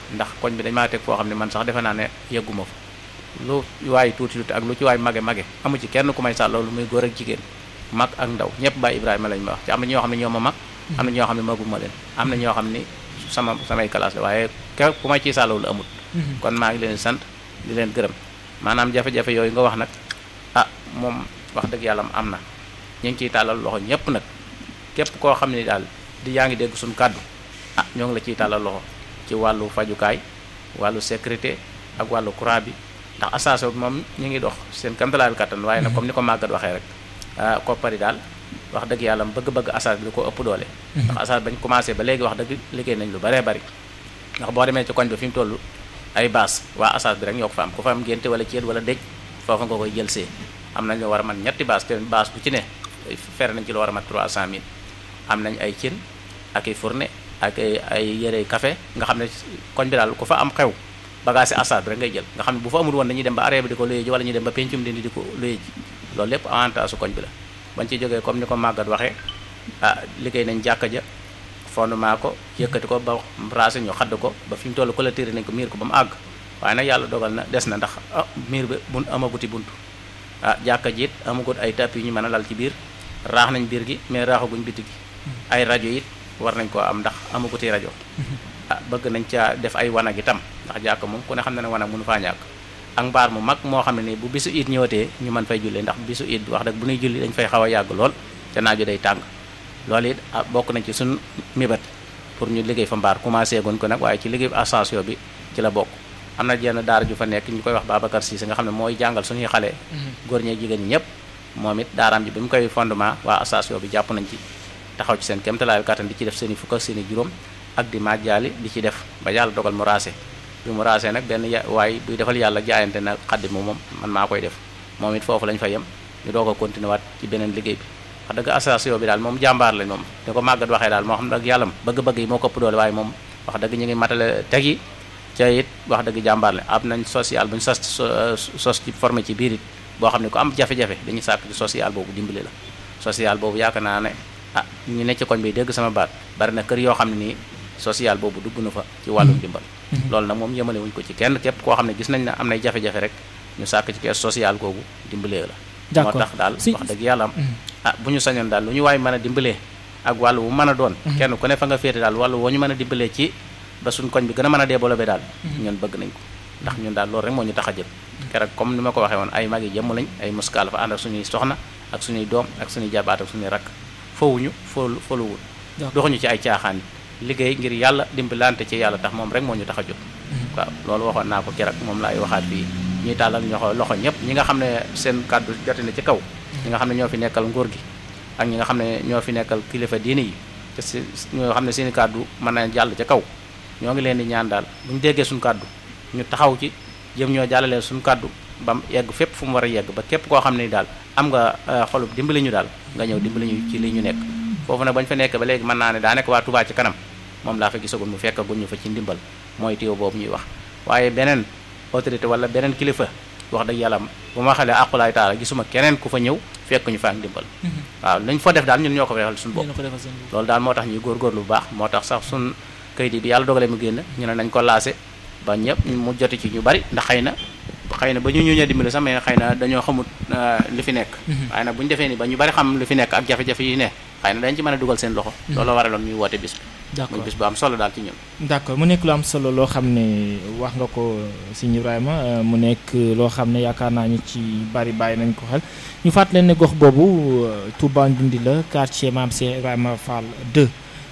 ndax koñ bi dañ maa teg foo xam ne man sax defe naa ne yegguma fa lu waay tuuti tuuti ak lu ci waay mage mage amu ci kenn ku may sàll loolu muy góor ak jigéen mag ak ndaw ñëpp Baye Ibrahima lañ ma wax ci am na ñoo xam ne ñoo ma mag am na ñoo xam ne maguma leen am na ñoo xam ni sama samay classe la waaye ke ku may ciy sàllawul amut kon maa ngi leen di sant di leen gërëm maanaam jafe-jafe yooyu nga wax nag ah moom wax dëgg yàlla am na ñu ngi ciy tàllal loxo ñëpp nag képp koo xam ne daal di yaa ngi dégg suñu kàddu ah ñoo ngi la ciy tàllal loxo ci wàllu fajukaay wàllu sécurité ak wàllu courant bi ndax association bi moom ñu ngi dox seen kamtalaal kattan waaye nag comme ni ko màggat waxee rek ah koppari daal wax dëgg yàlla bëgg-bëgg association bi da ko ëpp doole ndax association bañ commencé ba léegi wax dëgg liggéey nañ lu baree bari ndax boo demee ci koñ ba fi mu toll ay baas waa association bi rek ñoo ko fa am ku fa am ngénte wala ceet wala dëj foofa nga koy jël see am nañ lu war a man ñetti baas te baas bu ci ne fer nañ ci lu war a mat 300000 am nañ ay cin ak ay fourne ak ay ay yére café nga xam ne koñ bi daal ku fa am xew bagage assad bi rek ngay jël nga xam ne bu fa amul woon dañuy dem ba arrêt bi di ko luye ji wala ñu dem ba pencum dindi di ko luye ji loolu lépp avantage su koñ bi la bañ ci jógee comme ni ko màggat waxee ah liggéey nañ jàkka ja fondement ko yëkkati ko ba raase ñu xadd ko ba fi mu toll clôturé nañ ko miir ko ba mu àgg waaye nag yàlla dogal na des na ndax ah miir bi bu amaguti buntu ah jàkka ji it amagut ay tapis yu ñu mën a lal ci biir raax nañ biir gi mais raaxaguñ biti gi ay rajo it war nañ koo am ndax amaguti rajo ah bëgg nañ caa def ay wanag itam ndax jàkk moom ku ne xam na ne wanag mënu faa ñàkk ak mbaar mu mag moo xam ne nii bu bisu it ñëwatee ñu mën fay julli ndax bisu it wax dëgg bu ñuy julli dañ fay xaw a yàgg lool te naaju day tàng loolu it ah bokk nañ ci suñ mibat pour ñu liggéey fa mbaar commencé guñ ko nag waaye ci liggéey association bi ci la bokk am na jenn daara ju fa nekk ñu koy wax Babacar Cissé nga xam ne mooy jàngal suñuy xale góor ñee jigéen ñi ñëpp moom it daaraam ji bi mu koy fondement waa association bi jàpp nañ ci taxaw ci seen kéemtalaayu kattan di ci def seen i fukk ak seen i juróom ak di majjaali di ci def ba yàlla dogal mu raase bi mu raase nag benn ya waaye buy defal yàlla jaayante na xaddi mu moom man maa koy def moom it foofu lañ fa yem ñu doog a continuer waat ci beneen liggéey bi wax dëgg association bi daal moom jàmbaar lañ moom ni ko màggat waxee daal moo xam nag yàlla bëgg-bëgg yi moo ko ëpp doole waaye moom wax dëgg ñu ngi matale teg yi ca it wax dëgg jàmbaar lañ am nañ social bu ñu sos sos ci formé ci biir it boo xam ne ku am jafe-jafe dañuy sàkk ci social boobu dimbali la social boobu yaakaar naa ne ah ñu ne ci koñ bi dégg sama baat bari na kër yoo xam ne nii social boobu dugg na fa ci wàllum dimbal loolu nag moom yemale wuñ ko ci kenn képp koo xam ne gis nañ ne am nay jafe-jafe rek ñu sàkk ci kees social googu dimbalee la moo tax daal wax dëgg yàlla am ah bu ñu sañoon daal lu ñu waay mën a dimbalee ak wàllu wu mën a doon kenn ku ne fa nga féete daal wàllu woo ñu mën a dimbalee ci ba suñ koñ bi gën a mën a développé daal ñun bëgg nañ ko ndax ñun daal loolu rek moo ñu tax a jël keroog comme ni ma ko waxee woon ay mag yi jëmm lañ ay muskaal fa ànd ak suñuy soxna ak suñuy doom ak suñuy jabaat ak suñuy rakk fowuñu fol foluwul doxuñu ci ay caaxaan liggéey ngir yàlla dimbalante ci yàlla tax moom rek moo ñu tax a jóg waaw loolu waxoon naa ko keroog moom laay waxaat fii ñuy tàllal ñoxo loxo ñëpp ñi nga xam ne seen kàddu jote na ci kaw ñi nga xam ne ñoo fi nekkal nguur gi ak ñi nga xam ne ñoo fi nekkal kilifa diini yi te si ñoo xam ne seeni kàddu mën na jàll ca kaw ñoo ngi leen di ñaan daal bu ñu déggee suñu kàddu ñu taxaw ci jëm ñoo jàllalee suñu kàddu ba mu yegg fépp fu mu war a yegg ba képp koo xam ne daal am nga xolub dimbali ñu daal nga ñëw dimbali ñu ci li ñu nekk foofu nag bañ fa nekk ba léegi mën naa ne daa nekk waa Touba ci kanam moom laa fa gisagul mu fekkagul ñu fa ci ndimbal mooy téew boobu ñuy wax waaye beneen autorité wala beneen kilifa wax dëgg yàlla bu ma xalee aqulaay taala gisuma keneen ku fa ñëw fekk ñu fa ak ndimbal waaw lañ fa def daal ñun ñoo ko fa defal suñu bopp loolu daal moo tax ñuy góorgóorlu bu baax moo tax sax suñ kayit yi bi yàlla dogalee mu génn ñu ne nañ ko laase ba ñëpp mu joti ci ñu bari ndax xëy na xëy na ba ñu ñëwee dimbali sax mais xëy na dañoo xamut li fi nekk waaye nag bu ñu defee ni ba ñu bari xam li fi nekk ak jafe-jafe yi ne xëy na dañ ci mën a dugal seen loxo loolu waraloon ñuy woote bis bi muy bis bu am solo daal ci ñun d'accord mu nekk lu am solo loo xam ne wax nga ko sëñ Ibrahima mu nekk loo xam ne yaakaar naa ñu ci bari bàyyi nañ ko xel ñu fàttali leen ne gox boobu Touba Ndoundi la quartier Mame Cheikh Ibrahima Fall 2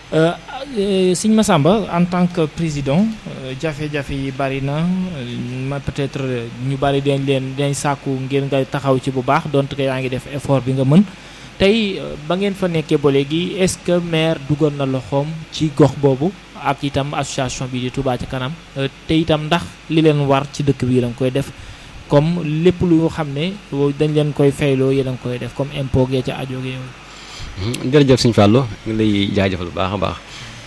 sëñ Massamba en tant que président jafe-jafe yi bari na ma peut-être ñu bari dañ leen dañ sàkku ngir nga taxaw ci bu baax donte que yaa ngi def effort bi nga mën tey ba ngeen fa nekkee ba léegi est-ce que maire dugal na loxoom ci gox boobu ak itam association bi di Touba ci kanam te itam ndax li leen war ci dëkk bi la nga koy def comme lépp lu xam ne dañ leen koy fayloo yéen a ngi koy def comme impôt gee ca ajo yooyu. jërëjëf sëñ Fallou ngi lay jaajëfal bu baax a baax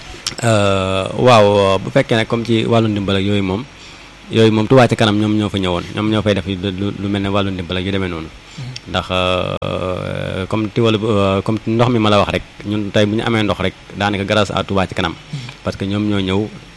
waaw bu fekkee nag comme ci wàllu ndimbal ak yooyu moom yooyu moom Touba ci kanam ñoom ñoo fa ñëwoon ñoom ñoo fay def lu mel ne wàllu ndimbal ak yu demee noonu ndax comme ti wala comme ndox mi ma la wax rek ñun tey bu ñu amee ndox rek daanaka grâce à Touba ci kanam parce que ñoom ñoo ñëw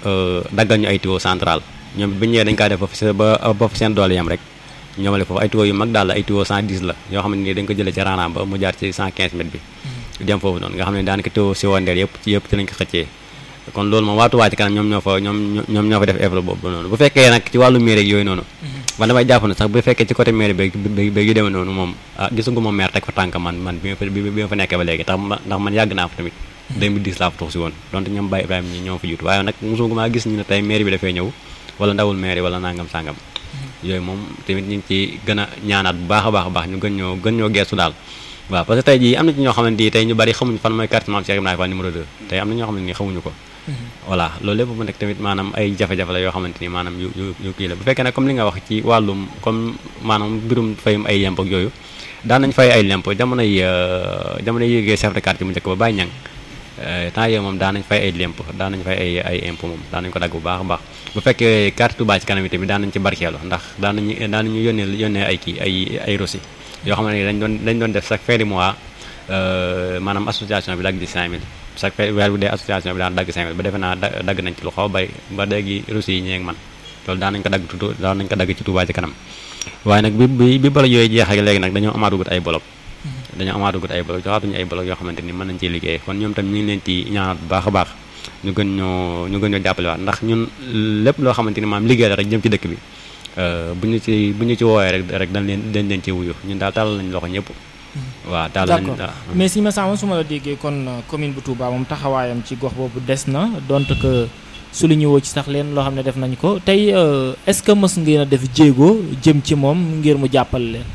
daggal ñu ay tuyau central ñoom bi ñëwee dañ kaa def ba ba ba seen doole yam rek ñoomale foofu ay tuyau yu mag daal la ay tuyau 110 la yoo xam ne nii dañ ko jëlee ci raanaam ba mu jaar ci 115 mètres bi dem foofu noonu nga xam ne daanaka tuyau si wandeer yëpp ci yëpp ci lañ ko xëccee kon loolu moom waa Touba ci kanam ñoom ñoo fa ñoom ñoom ñoo fa def effort boobu noonu bu fekkee nag ci wàllu mairie yooyu noonu man damay jàpp ne sax bu fekkee ci côté mairie beeg beeg yu demee noonu moom ah gisagu ma maire teg fa tànk man man bi ma fa bi ma fa nekkee ba léegi tax ndax man yàgg naa fa tamit 2010 laa fa tuux si woon donte ñoom Baye Ibrahima ñi ñoo fa jiitu waaye nag mosugu maa gis ñu ne tey mairie bi dafay ñëw wala ndawul mairie wala nangam sàngam yooyu moom tamit ñu ngi ci gën a ñaanaat bu baax a baax a baax ñu gën ñoo gën ñoo geestu daal waaw parce que tey jii am na ci ñoo xamante ni tey ñu bari xamuñu fan mooy carte Mame Cheikh Ibrahima Fall numéro 2 tey am na ñoo xamante ni xamuñu ko voilà loolu lépp mu nekk tamit maanaam ay jafe-jafe la yoo xamante ni maanaam yu yu yu kii la bu fekkee nag comme li nga wax ci wàllum comme maanaam mbirum fayum ay lemp ak yooyu daan nañ fay ay lemp jamonoy jamonoy yéegee chef de quartier mu njëkk ba bàyyi ñang temps yooyu moom daan nañ fay ay lemp daan nañ fay ay ay impôt moom daan nañ ko dagg bu baax a baax bu fekkee carte Touba ci kanam yi tamit daan nañ ci barkeelu ndax daan nañu daan nañu yónnee yónnee ay kii ay ay rosi yoo xam ne dañ doon dañ doon def chaque fin du mois maanaam association bi dagg di 5000 chaque fin weer bu dee association bi daan dagg 5000 ba defe naa dagg nañ ci lu xaw a bay ba léegi rosi yi ñeeg man loolu daan nañ ko dagg tuuti daan nañ ko dagg ci Touba ci kanam waaye nag bi bi bi bolo yooyu jeexee léegi nag dañoo amaatugut ay bolok dañoo amaatugut ay bolok joxaatuñu ay bolok yoo xamante ni mën nañ ciy liggéey kon ñoom tam ñu ngi leen ci ñaanal bu baax a baax ñu gën ñoo ñu gën ñoo jàppale waat ndax ñun lépp loo xamante ni maam liggéey la rek jëm ci dëkk bi bu ñu ci bu ñu ci woowee rek rek dañ leen dañ leen ci wuyu ñun daal tàllal nañ loxo ñëpp waaw daal lañ mais si ma sama su ma la déggee kon commune bu Touba moom taxawaayam ci gox boobu des na donte que su li ñu woo ci sax leen loo xam ne def nañ ko tey est-ce que mës ngeen a def jéego jëm ci moom ngir mu jàppale leen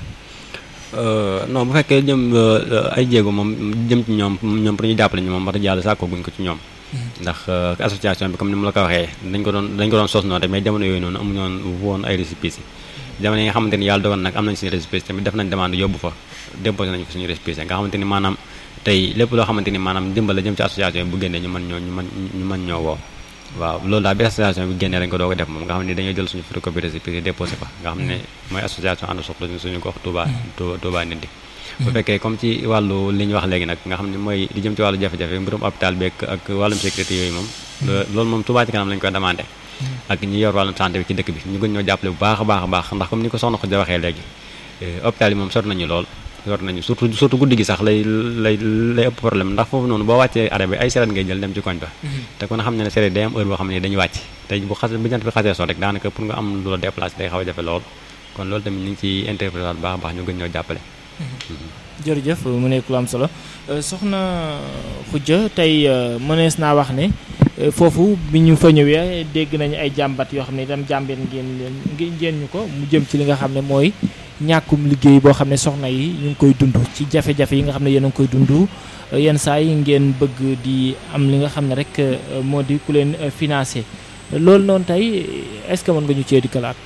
non bu fekkee jëm ay jéego moom jëm ci ñoom ñoom pour ñu jàppale ñu moom wax dëgg yàlla sàkkoo guñ ko ci ñoom ndax association bi comme ni mu la ko waxee dañ ko doon dañ ko doon sos noonu rek mais jamono yooyu noonu amuñu woon woon ay récépissé jamono yi nga xamante ni yàlla dogal nag am nañ suñu récépissé tamit def nañ demande yóbbu fa déposé nañ ko suñu récépissé nga xamante ni maanaam tey lépp loo xamante ni maanaam dimbal la jëm ci association bi bu génnee ñu mën ñoo ñu mën ñu mën ñoo woo waaw loolu daal bi association bi génnee dañ ko doog a def moom nga xam ne dañoo jël suñu photocopie récépissé déposé fa nga xam ne mooy association ànd soxla suñu gox Touba Touba nit di bu fekkee comme ci wàllu li ñu wax léegi nag nga xam ne mooy li jëm ci wàllu jafe-jafe mbirum hôpital bi ak wàllum sécurité yooyu moom loolu moom Touba ci kanam lañu koy demandé ak ñi yor wàllum santé bi ci dëkk bi ñu gën ñoo jàppale bu baax a baax a baax ndax comme ni ko soxna Khoudia waxee léegi hôpital yi moom sot nañu lool sot nañu surtout surtout guddi gi sax lay lay lay ëpp problème ndax foofu noonu boo wàccee arrêt bi ay seret ngay jël dem ci koñ ba te kon xam ne ne seret day am heure boo xam ne dañuy wàcc tey bu xas bu jant bi xasee sot rek daanaka pour nga am lu la déplacé day xaw a jafe lool kon loolu tamit ñu ngi ci interprété bu baax a baax ñu gën ñoo jàppale jërëjëf mu nekk lu am solo soxna Khoudia tey mënees naa wax ne foofu bi ñu fa ñëwee dégg nañu ay jàmbat yoo xam ne itam jàmbeen ngeen leen ngeen ñu ko mu jëm ci li nga xam ne mooy ñàkkum liggéey boo xam ne soxna yi ñu ngi koy dund ci jafe-jafe yi nga xam ne yéen a ngi koy dund yenn saa yi ngeen bëgg di am li nga xam ne rek moo di ku leen financé loolu noonu tey est-ce que mën nga ñu cee di kalaat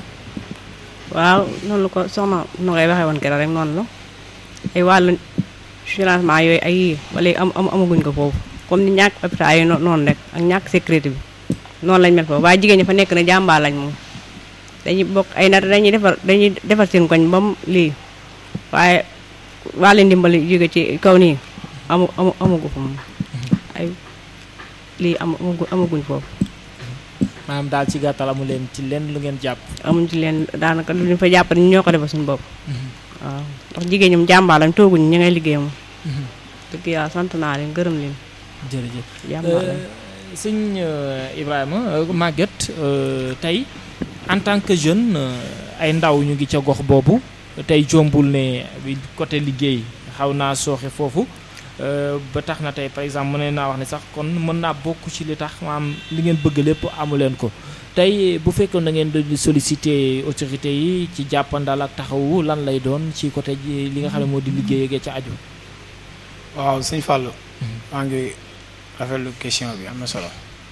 waaw noonu la ko soxna nu ngay waxee woon keroog rek noonu la ay wàllu financement yooyu ay yii ba léegi am am amaguñ ko foofu comme ni ñàkk hôpital yi noonu rek ak ñàkk sécurité bi noonu lañ mel foofu waaye jigéen ñi fa nekk na jàmbaar lañ moom dañuy bokk ay nat dañuy defar dañuy defar seen koñ ba mu lii waaye wàllu ndimbali jóge ci kaw nii amu amu amagu fa moom ay lii am amaguñ foofu maanaam daal ci gàttal amu leen ci leen lu ngeen jàpp amuñ ci leen daanaka lu ñu fa jàpp ni ñoo ko defal suñu bopp waaw ndax jigéen ñoom jàmbaar lañ tooguñ ñi ngay liggéey moom dëgg yàlla sant naa leen gërëm leen jërëjëf jàmbaar lañ sëñ Ibrahima Maguette tey en tant que jeune ay ndaw ñu ngi ca gox boobu tey jombul ne côté liggéey xaw naa sooxe foofu ba tax na tey par exemple mën naa wax ne sax kon mën naa bokk ci li tax maam li ngeen bëgg lépp amu leen ko tey bu fekkoon da ngeen di solliciter autorité yi ci jàppandal ak taxawu lan lay doon ci côté li nga xam ne moo di liggéey ak ca aju. waaw sëñ Fallou. maa ngi rafetlu question bi am na solo.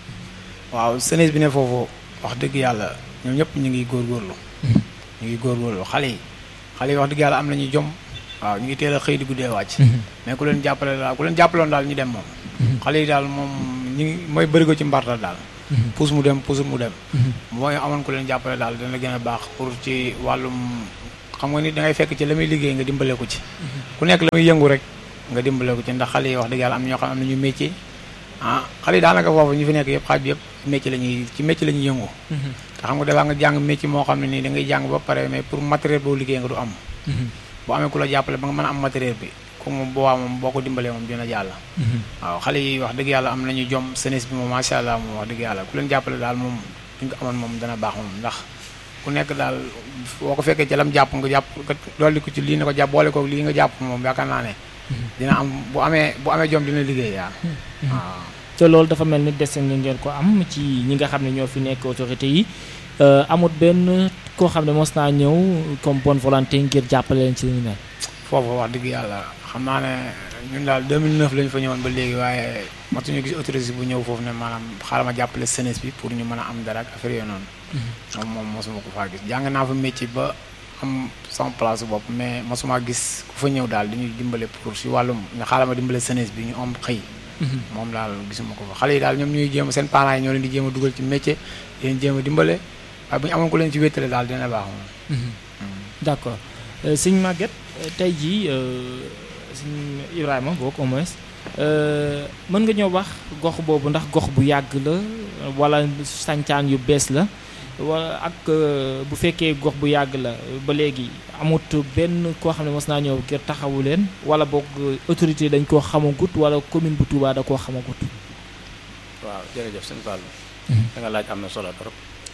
waaw jeunesse bi ne foofu wax dëgg yàlla ñoom ñëpp ñu ngi góorgóorlu. ñu ngi góorgóorlu xale yi xale yi wax dëgg yàlla am nañu jom. waaw ñu ngi teel a xëy di guddee wàcc. mais ku leen jàppale daal ku leen jàppaloon daal ñu dem moom. xale yi daal moom ñu ngi mooy bëri ko ci mbartal daal. puus mu dem puusul mu dem. mooy amoon ku leen jàppale daal dana gën a baax pour ci wàllum xam nga ni da ngay fekk ci la muy liggéey nga dimbale ko ci. ku nekk la muy yëngu rek nga dimbale ko ci ndax xale yi wax dëgg yàlla am na ñoo xam am nañu métier ah xale yi daanaka foofu ñu fi nekk yëpp xaaj bi yëpp métier la ñuy ci métier la ñuy yëngu te xam nga dafaa nga jàng métier moo xam ne nii da ngay jàng ba pare mais pour matériel boo liggéey nga du am boo amee ku la jàppale ba nga mën a am matériel bi comme moom boo waa moom boo ko dimbalee moom dina jàll waaw xale yi wax dëgg yàlla am nañu jom senes bi moom macha allah moom wax dëgg yàlla ku leen jàppale daal moom duñ ko amoon moom dana baax moom ndax ku nekk daal boo ko fekkee ci lam jàpp nga jàpp nga dolli ko ci lii ne ko jàpp boole ko lii nga jàpp moom yaakaar naa ne dina am bu amee bu amee jom dina liggéey yaa waaw te loolu dafa mel ni dese nga ngeen ko am ci ñi nga xam ne ñoo fi nekk autorité yi amut benn koo xam ne mos naa ñëw comme bonne volonté ngir jàppale leen ci li ñu mel foofu wax dëgg yàlla xam naa ne ñun daal 2009 la ñu fa ñëwoon ba léegi waaye matuñu gis autorité bu ñëw foofu ne maanaam xaaral ma jàppale jeunesse bi pour ñu mën a am dara ak affaire yooyu noonu moom moom mosuma ko faa gis jàng naa fa métier ba am sama place bopp mais mosuma gis ku fa ñëw daal dañuy dimbale pour si wàllum nga xaaral ma dimbale jeunesse bi ñu am xëy moom daal gisuma ko fa xale yi daal ñoom ñuy jéem seen parents yi ñoo leen di jéem a dugal ci métier di leen jéem a dimbale waaye bu ñu amoon ku leen ci wéttale daal dina baax moom d'accord sëñ Maguette tey jii sëñ Ibrahima boog au moins mën nga ñëw wax gox boobu ndax gox bu yàgg la wala sancaan yu bees la wala ak bu fekkee gox bu yàgg la ba léegi amut benn koo xam ne mos naa ñëw ngir taxawu leen wala boog autorité dañ koo xamagut wala commune bu Touba da koo xamagut. waaw jërëjëf sëñ Fall da nga laaj am na solo trop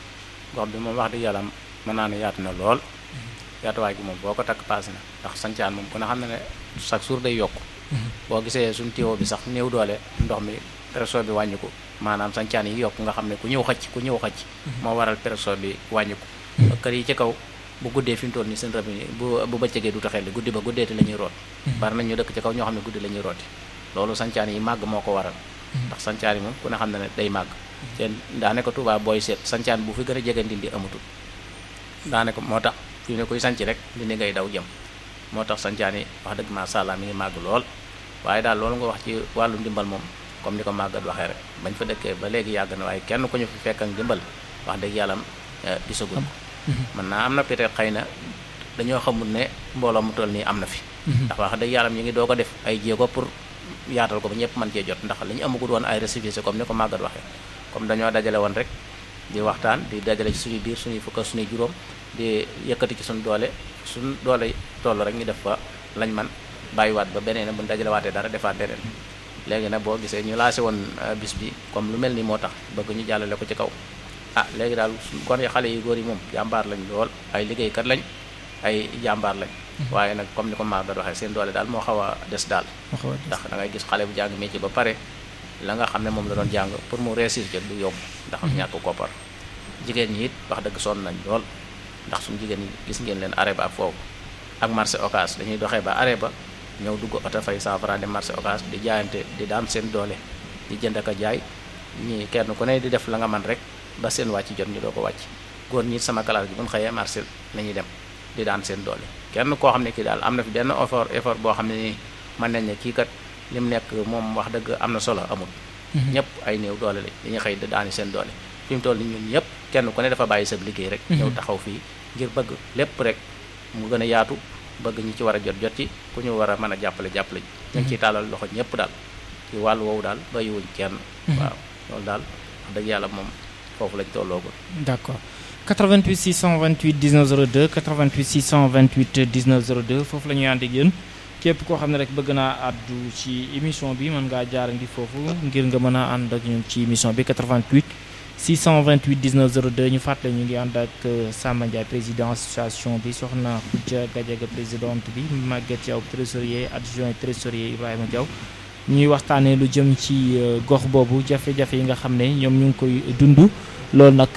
gox bi moom wax dëgg yàlla mën naa ne yaatu na lool yaatuwaay gi moom boo ko takk paase na ndax sancaan moom ku ne xam ne ne chaque jour day yokk boo gisee suñu tiwo bi sax néew doole ndox mi pression bi wàññiku maanaam sancaan yi yokk nga xam ne ku ñëw xëcc ku ñëw xëcc moo waral pression bi wàññiku kër yi ci kaw bu guddee fi mu toll nii seen rab yi bu bu bëccëgee du taxel guddi ba guddeeti la ñuy root bari nañ ñu dëkk ci kaw ñoo xam ne guddi la ñuy rooti loolu sancaan yi màgg moo ko waral ndax sancaan yi moom ku ne xam ne ne day màgg te daanaka Tuubaa booy seet sancaan bu fi gën a jege Ndindi amatul daanaka moo tax fi ne koy sanc rek li ni ngay daw jëm moo tax sancaan yi wax dëgg maa sàllaa mi ngi màgg lool waaye daal loolu nga wax ci wàllu ndimbal moom comme ni ko màggat waxee rek bañ fa dëkkee ba léegi yàgg na waaye kenn ku ñu fi fekk ak ndimbal wax dëgg yàlla gisagul ko mën naa am na peut-être xëy na dañoo xamul ne mbooloo mu toll nii am na fi ndax wax dëgg yàlla ñu ngi doo ko def ay jéego pour yaatal ko ba ñëpp mën cee jot ndax li ñu amagul woon ay récépissé comme ni ko màggat waxee comme dañoo dajale woon rek di waxtaan di dajale ci suñu biir suñuy fukk suñuy juróom di yëkkati ci suñu doole suñu doole toll rek ñu def fa lañ man bàyyiwaat ba beneen bu ñu dajale waatee dara defaat leneen léegi nag boo gisee ñu laase woon bis bi comme lu mel ni moo tax bëgg ñu jàllale ko ci kaw ah léegi daal kon xale yu góor yi moom jàmbaar lañ lool ay liggéeykat lañ ay jàmbaar lañ waaye nag comme ni ko maa doon waxee seen doole daal moo xaw a des daal ndax da ngay gis xale bu jàng métier ba pare la nga xam ne moom la doon jàng pour mu réussir ca du yomb ndax ñàkk koppar jigéen ñi it wax dëgg sonn nañ lool ndax suñu jigéen ñi gis ngeen leen arrêt ba ak foofu ak marché occas dañuy doxee ba arrêt ba ñëw dugg oto fay 100 francs dem marché occas di jaayante di daan seen doole di jënd ak a jaay ñi kenn ku ne di def la nga man rek ba seen wàcc jot ñu doo ko wàcc góor ñi sama classe gi bu ñu xëyee marché la ñuy dem di daan seen doole kenn koo xam ne kii daal am na fi benn effort effort boo xam ne nii mën nañ ne kii kat li mu nekk moom wax dëgg am na solo amul ñëpp ay néew doole lañ dañuy xëy di daani seen doole fi mu toll ni ñun ñëpp kenn ku ne dafa bàyyi sa liggéey rek ñëw taxaw fii ngir bëgg lépp rek mu gën a yaatu bëgg ñi ci war a jot jot ci ku ñu war a mën a jàppale jàppale ji ñu ngi ciy tàllal loxo ñëpp daal ci wàllu woowu daal bàyyiwuñ kenn waaw loolu daal wax dëgg yàlla moom foofu lañ tolloogul d'accord 88 628 19 02 88 628 19 02 foofu la ñuy ànd ak yéen képp koo xam ne rek bëgg naa àddu ci émission bi mën ngaa jaar ngi foofu ngir nga mën a ànd ak ñun ci émission bi 88 628 19 02 ñu fàttale ñu ngi ànd ak Samba Ndiaye président association bi soxna Khoudia Gadiaga présidente bi Maguette Diaw trésorier adjoint trésorier Ibrahima Diaw ñuy waxtaanee lu jëm ci gox boobu jafe-jafe yi nga xam ne ñoom ñu ngi koy dund loolu nag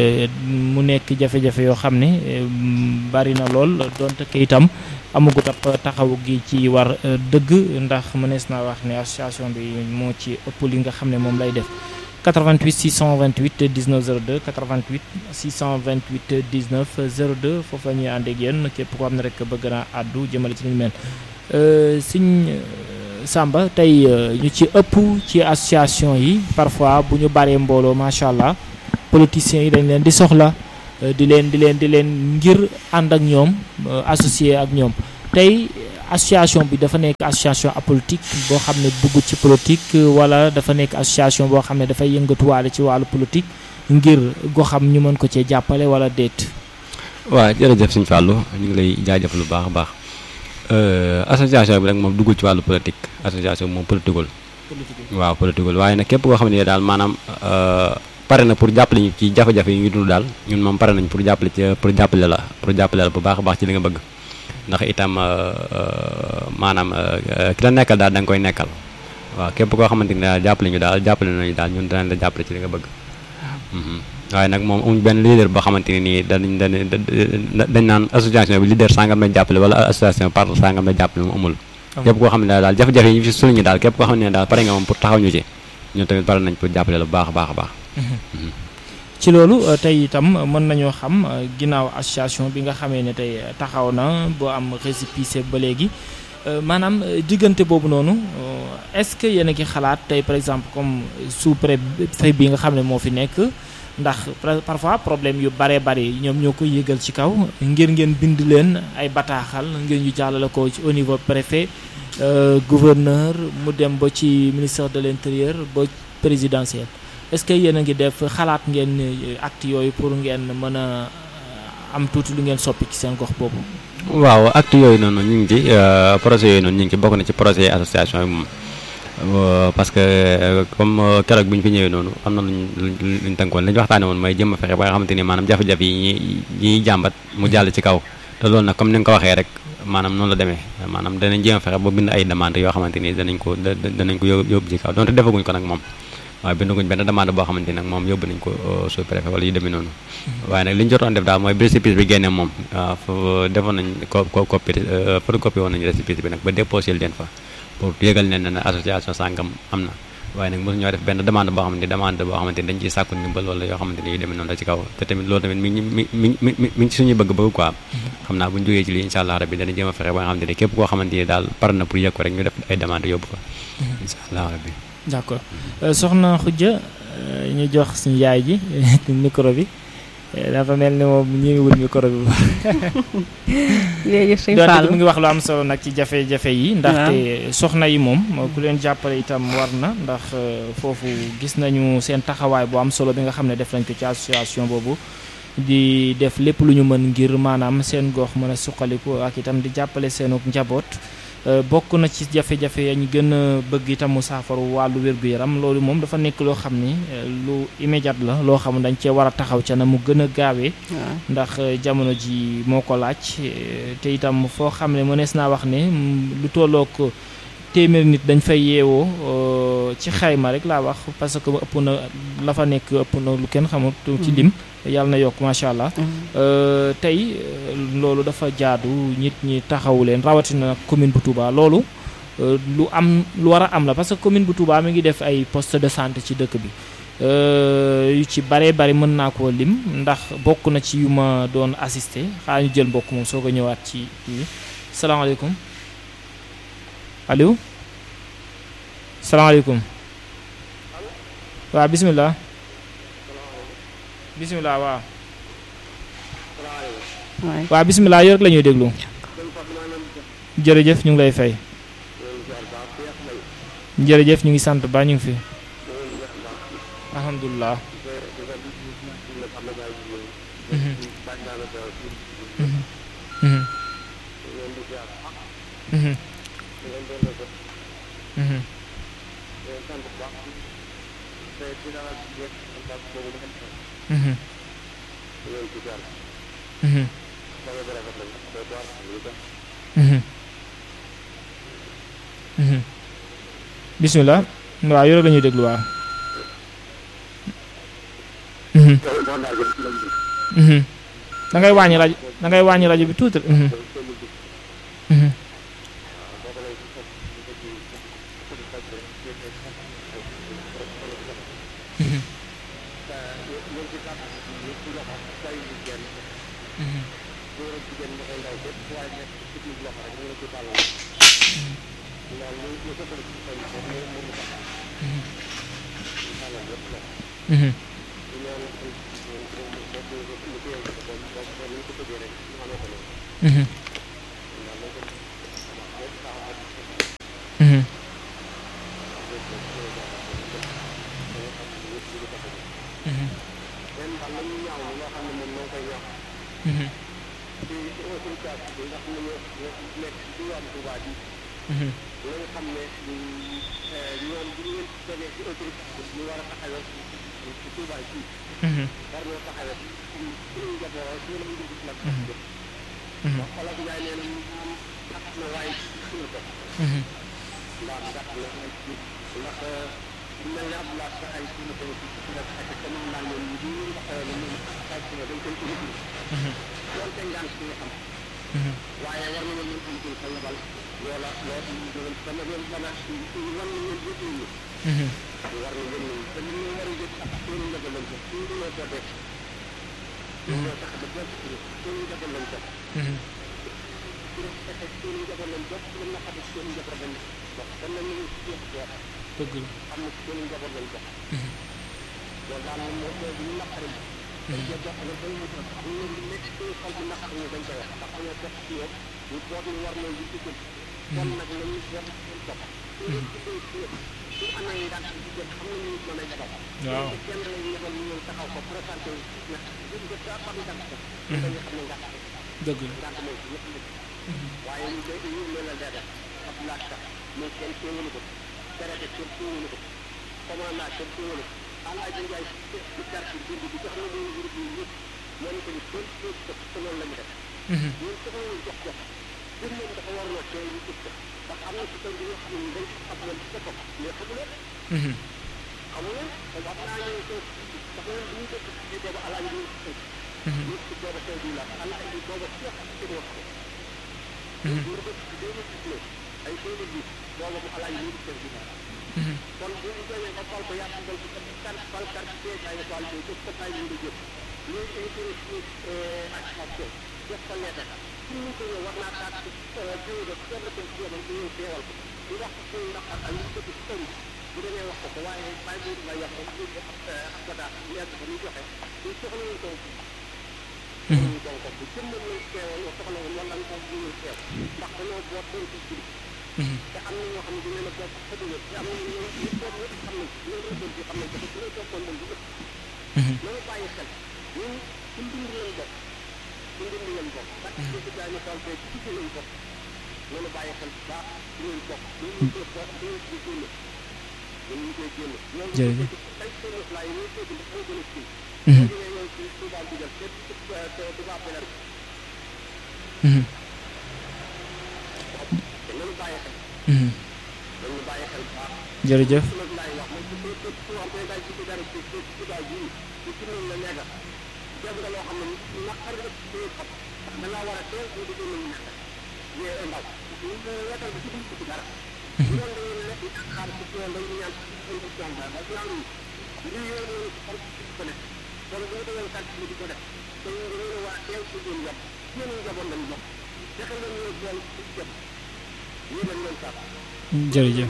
mu nekk jafe-jafe yoo xam ne bari na lool donte ke itam amagut ab taxaw gi ci war dëgg ndax mënees naa wax ne association bi moo ci ëpp li nga xam ne moom lay def 88 628 19 02 88 628 19 02 foofu la ñuy ànd ak yéen képp koo xam ne rek bëgg naa àddu jëmale ci li ñu mel siñ Samba tey ñu ci ëpp ci association yi parfois bu ñu baree mbooloo macha allah politiciens yi dañ leen di soxla di leen di leen di leen ngir ànd ak ñoom associé ak ñoom tey association bi dafa nekk association apolitique boo xam ne dugg ci politique wala dafa nekk association boo xam ne dafay yëngatuwaale ci wàllu politique ngir goxam ñu mën ko cee jàppale wala déet. waaw jërëjëf sëñ Fallou ñu ngi lay jaajëfal bu baax a baax association bi rek moom duggul ci wàllu politique association bi moom politiqueul waaw politiqueul waaye nag képp koo xam ne daal maanaam pare na pour jàppale ñu ci jafe-jafe yi ngi dund daal ñun moom pare nañ pour jàppale ci pour jàppale la pour jàppale la bu baax a baax ci li nga bëgg ndax itam maanaam ki la nekkal daal da nga koy nekkal waaw képp koo xamante ni daal jàppale ñu daal jàppale nañu daal ñun danañ la jàppale ci li nga bëgg waaye nag moom amuñ benn leader boo xamante ni nii dañ dañ dañ naan association bi leader sangam la jàppale wala association par sangam la jàppale moom amul képp koo xam ne daal jafe-jafe yi ñu fi suñu daal képp koo xam ne daal pare nga moom pour taxaw ñu ci ñun tamit pare nañ pour jàppale la bu baax a baax a baax ci loolu tey itam mën nañoo xam ginnaaw association bi nga xamee ne tey taxaw na boo am récépissé ba léegi maanaam diggante boobu noonu est-ce que yéen a ngi xalaat tey par exemple comme sous-préfet bi nga xam ne moo fi nekk ndax parfois problème yu bare bari ñoom ñoo koy yëgal ci kaw ngir ngeen bind leen ay bataaxal ngir ñu jàllale ko ci au niveau préfet gouverneur mu dem ba ci ministère de l'intérieur ba présidentiel est-ce que yéen a ngi def xalaat ngeen acte yooyu pour ngeen mën a am tuuti lu ngeen soppi ci seen gox boobu. waaw acte yooyu noonu ñu ngi ci projet yooyu noonu ñu ngi ci bokk na ci projet association yi moom. parce que comme keroog bi ñu fi ñëwee noonu am na luñ luñ tënkoon li ñu waxtaane woon mooy jëm a fexe ba nga xamante ni maanaam jafe-jafe yi ñuy ñuy jàmbat mu jàll ci kaw te loolu nag comme ni nga ko waxee rek maanaam noonu la demee maanaam danañ jéem a fexe ba bind ay demande yoo xamante ni danañ ko danañ ko yóbbu ci kaw donte defaguñ ko nag moom waaye bindaguñ benn demande boo xamante ni nag moom yóbbu nañ ko sous préfet wala yu demee noonu waaye nag li ñu jotoon def daal mooy récépissé bi génne moom defoon nañ ko copie photocopie woon nañu récépissé bi nag ba déposé leen fa pour yëgal ne ne association sàngam am na waaye nag mosu ñoo def benn demande boo xamante ni demande boo xamante ni dañ ciy sàkku ndimbal wala yoo xamante ni yu demee noonu la ci kaw te tamit loolu tamit mi ngi mi mi mi mi ngi ci suñuy bëgg-bëgg quoi xam naa bu ñu jógee ci lii incha allah rabbi dana jéem a fexe ba nga xamante ni képp koo xamante ni daal par na pour yëg ko rek ñu def ay demande yóbbu ko incha allah rabbi d'accord soxna Khoudia ñu jox suñu yaay ji micro bi dafa mel ni moom ñëwul micro bi léegi sëñ doonte Fallou mu ngi wax lu am solo nag ci jafe-jafe yi ndaxte soxna yi moom ku leen jàppale itam war na ndax foofu gis nañu seen taxawaay bu am solo bi nga xam ne def nañ ko ci association boobu di def lépp lu ñu mën ngir maanaam seen gox mën a suqaliku ak itam di jàppale seenu njaboot bokk na ci jafe-jafe ya ñu gën a bëgg itam mu saafaru wàllu wér-gu-yaram loolu moom dafa nekk loo xam ni lu immédiat la loo xam dañ cee war a taxaw ca na mu gën a gaawee ndax jamono ji moo ko laaj te itam foo xam ne mënees naa wax ne lu tollook téeméer nit dañ fay yeewoo ci xayma rek laa wax parce que ëpp na la fa nekk ëpp na lu kenn xamut ci lim yàlla na yokk macha allah tey loolu dafa jaadu nit ñi taxawu leen rawatina commune bu Touba loolu lu am lu war a am la parce que commune bu Touba mi ngi def ay poste de santé ci dëkk bi yu ci bare bari mën naa koo lim ndax bokk na ci yu ma doon assisté xaa ñu jël mbokk moom soo ko ñëwaat ci kii salaamaaleykum allo salaamaaleykum waaw bisimilah bisimilah waaw waaw bisimilah yow rek la ñuy déglu jërëjëf ñu ngi lay fay jërëjëf ñu ngi sant ba ñu ngi fi alhamdulilah bisimilah waaw yore la ñuy déglu waaw da ngay wàññi rajo da ngay wàññi rajo bi tuuti di ko ko Mhm. leen daal la ñuy ñaaw loo xam ne moom moo koy ñaaw Mhm. ci autorité bi nga xam ne ñoo ñoo nekk ci diwaanu Touba bi Mhm. la nga xam ne ñoom bu ñu leen tegee ci autorité bi ñu war a taxawee ci ci Touba bi Mhm. war ñoo taxawee ci suñu njaboot ci lañu dugg nag Mhm. wax olof Njaay nee na ñu am xat na waaye suñu ko Mhm. ndax gàtt na waaye ci ndax bu mel ne Abdoulaye sa ay suñu ko ci ci def ak te moom daal ñoom ñu ñu taxawee ne ñoom ay suñu dañ koy indi Mhm. doonte ngaan suñu xam Mhm. waaye war nañu leen am ci sa yebal loola loolu ñu doon dana leen dana war nañu leen yëpp ñu Mhm. war na gën nañu te li ñu war a yëpp ak seen njaboot lañ ko suñu dina ko def ñu ñoo tax ba jot ci seen njaboot lañ ko Mhm. ci def fexe seen njaboot lañ jot ci na xam seen njaboot lañ wax kon nañu ñu ci yëpp ko dëgg la. xam ne seen njaboot lañ ko Mhm. loolu daal moom moo mooy ñu naqari dañ cee jox ne dañ ñu ko xam ne li nekk suñu xol bi naqari ñu dañ koy wax ndax dañoo jot ci ñoom ñu boot ñu war nañ di ci jëm kon nag nañu jot seen bopp suñu tuddee ci ñoom su amee ngàtt ci jëm xam nañu nit mën a jabal Waaw. te kenn lañ ñëbal ñu ñëw taxaw ko présenté wu ñett ñu jot daa xam ngàtt ko dañu xam ne ngàtt ko dëgg la. ngàtt mooy ci ñëpp nit waaye ñu koy ñu mel na dee def ab laaj sax mais kenn teewulu ko traité kenn teewulu ko commandant kenn teewulu ko Alaaji Njaay ci quartier bi bi jox na ñu ngir bi yëpp moo ñu ko ni kenn teew ko te loolu la ñu def Mhm. ñun soxla ñu jox jox bir moom dafa war loo teew ñu gis ko ndax am na ci kër gi ñoo xam ne dañ xam leen ci boppam mais xamu leen Mhm. xamu leen te wax naa ñu ko ndax ñun bu ñu dëkk ci boobu alaaji ñu ci Mhm. ñu ci boobu tey bi la alaaji bi boobu ci wax ci wax ko Mhm. ñu dëkk ci deux mille dix-neuf ay deux mille dix boobu bu alaaji ñu ci kër gi la Mhm. kon bu ñu demee ba fal ko yàlla dal ci kan fal kan ci ay fal ko ci ko tay ñu jëf ñu ci ci ci ak ak ko def ko lettre ci ñu ko war naa taat ci ci do kenn ko ci yoon ñu teewal ko di wax ci ndax ak ñu ko ci taw bu demee wax ko ko waaye bay bu la yàq ñu ko ak ko daal ñu ak ñu joxe ñu soxla ñu ko ñu ko ko bu jëm ñu teewal soxla wala ñu ko ñu teew ndax dañoo boot doon ci ci Mhm. te am na ñoo xam ne dina la bokk xëy na te am na ñoo ñu toog ñëpp xam nañ ko ñoo doon ci xam nañ ko te su ñu toppoon moom du ëpp Mhm. nañu bàyyi xel ñun ci mbind lañ bokk ci mbind lañ bokk parce que ci dañu toll tey ci ci lañ bokk nañu bàyyi xel bu baax ci lañ bokk ñu ñu ko bokk ñu ñu ci génn ñu ñu koy génn ñoo Jërëjëf. ay seen la yi ñu tégg dafa gën a ci Mhm. ñu ñëw ci Touba digal te te Touba Belal Mhm. te nañu bàyyi xel Mhm. nañu bàyyi xel bu baax jërëjëf. loolu laay wax moom su su su xam ne daal ci dara ci ci ci daal bii ci ci noonu la nekk def nga loo xam ne naqar nga ci sa xol ndax da ngaa war a teel ñu dugg nañu nekk yee ndaw ñu ko wetal bi ci duñ ci dara bu doon dañu nekk xaar ci yoon dañu ñaan ci condition ba ba ñaan yi li yoon yoon ci xol ci ko nekk kon bu ñu doon kat ci di ko def dañu dañu war a teel ci seen yàpp seen njaboot lañ bokk fexe nga ñu bool ci jëm ñu lañ leen sàpp jërëjëf.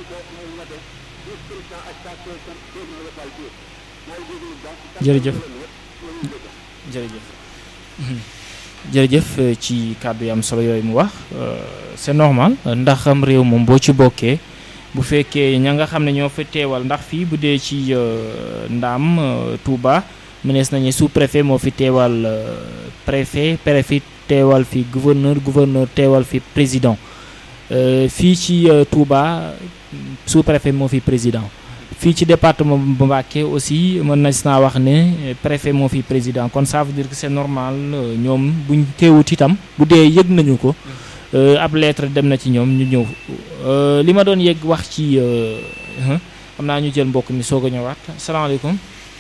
jërëjëf jërëjëf jërëjëf euh, ci kàddu yi am solo yooyu mu wax euh, c'est normal ndax am réew moom boo ci bokkee bu fekkee ña nga xam ne ñoo fa teewal ndax fii bu dee ci euh, Ndaam euh, Touba mënees nañu sous préfet moo fi teewal euh, préfet préfet teewal fi gouverneur gouverneur teewal fi président Euh, fii ci euh, Touba sous préfet moo fi président fii ci département bu Mbacké aussi mën na naa wax ne euh, préfet moo fi président kon ça veut dire que c'est normal euh, ñoom buñ teewut itam bu dee yëg nañu ko euh, ab lettre dem na ci ñoom ñu ñëw Euh, li ma doon yëg wax ci euh, hein, xam naa ñu jël mbokk mi soog a ñëwaat salaamaaleykum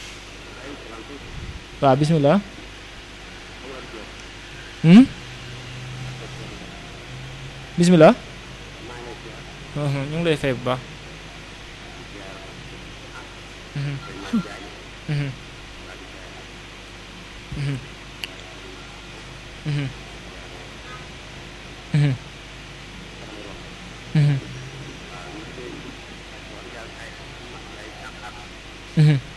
waaw bismillah hmm? bismillah uhum, ñu ngi lay fay bu baax Mhm. Mhm. Mhm. Mhm. Mhm. Mhm. Mhm.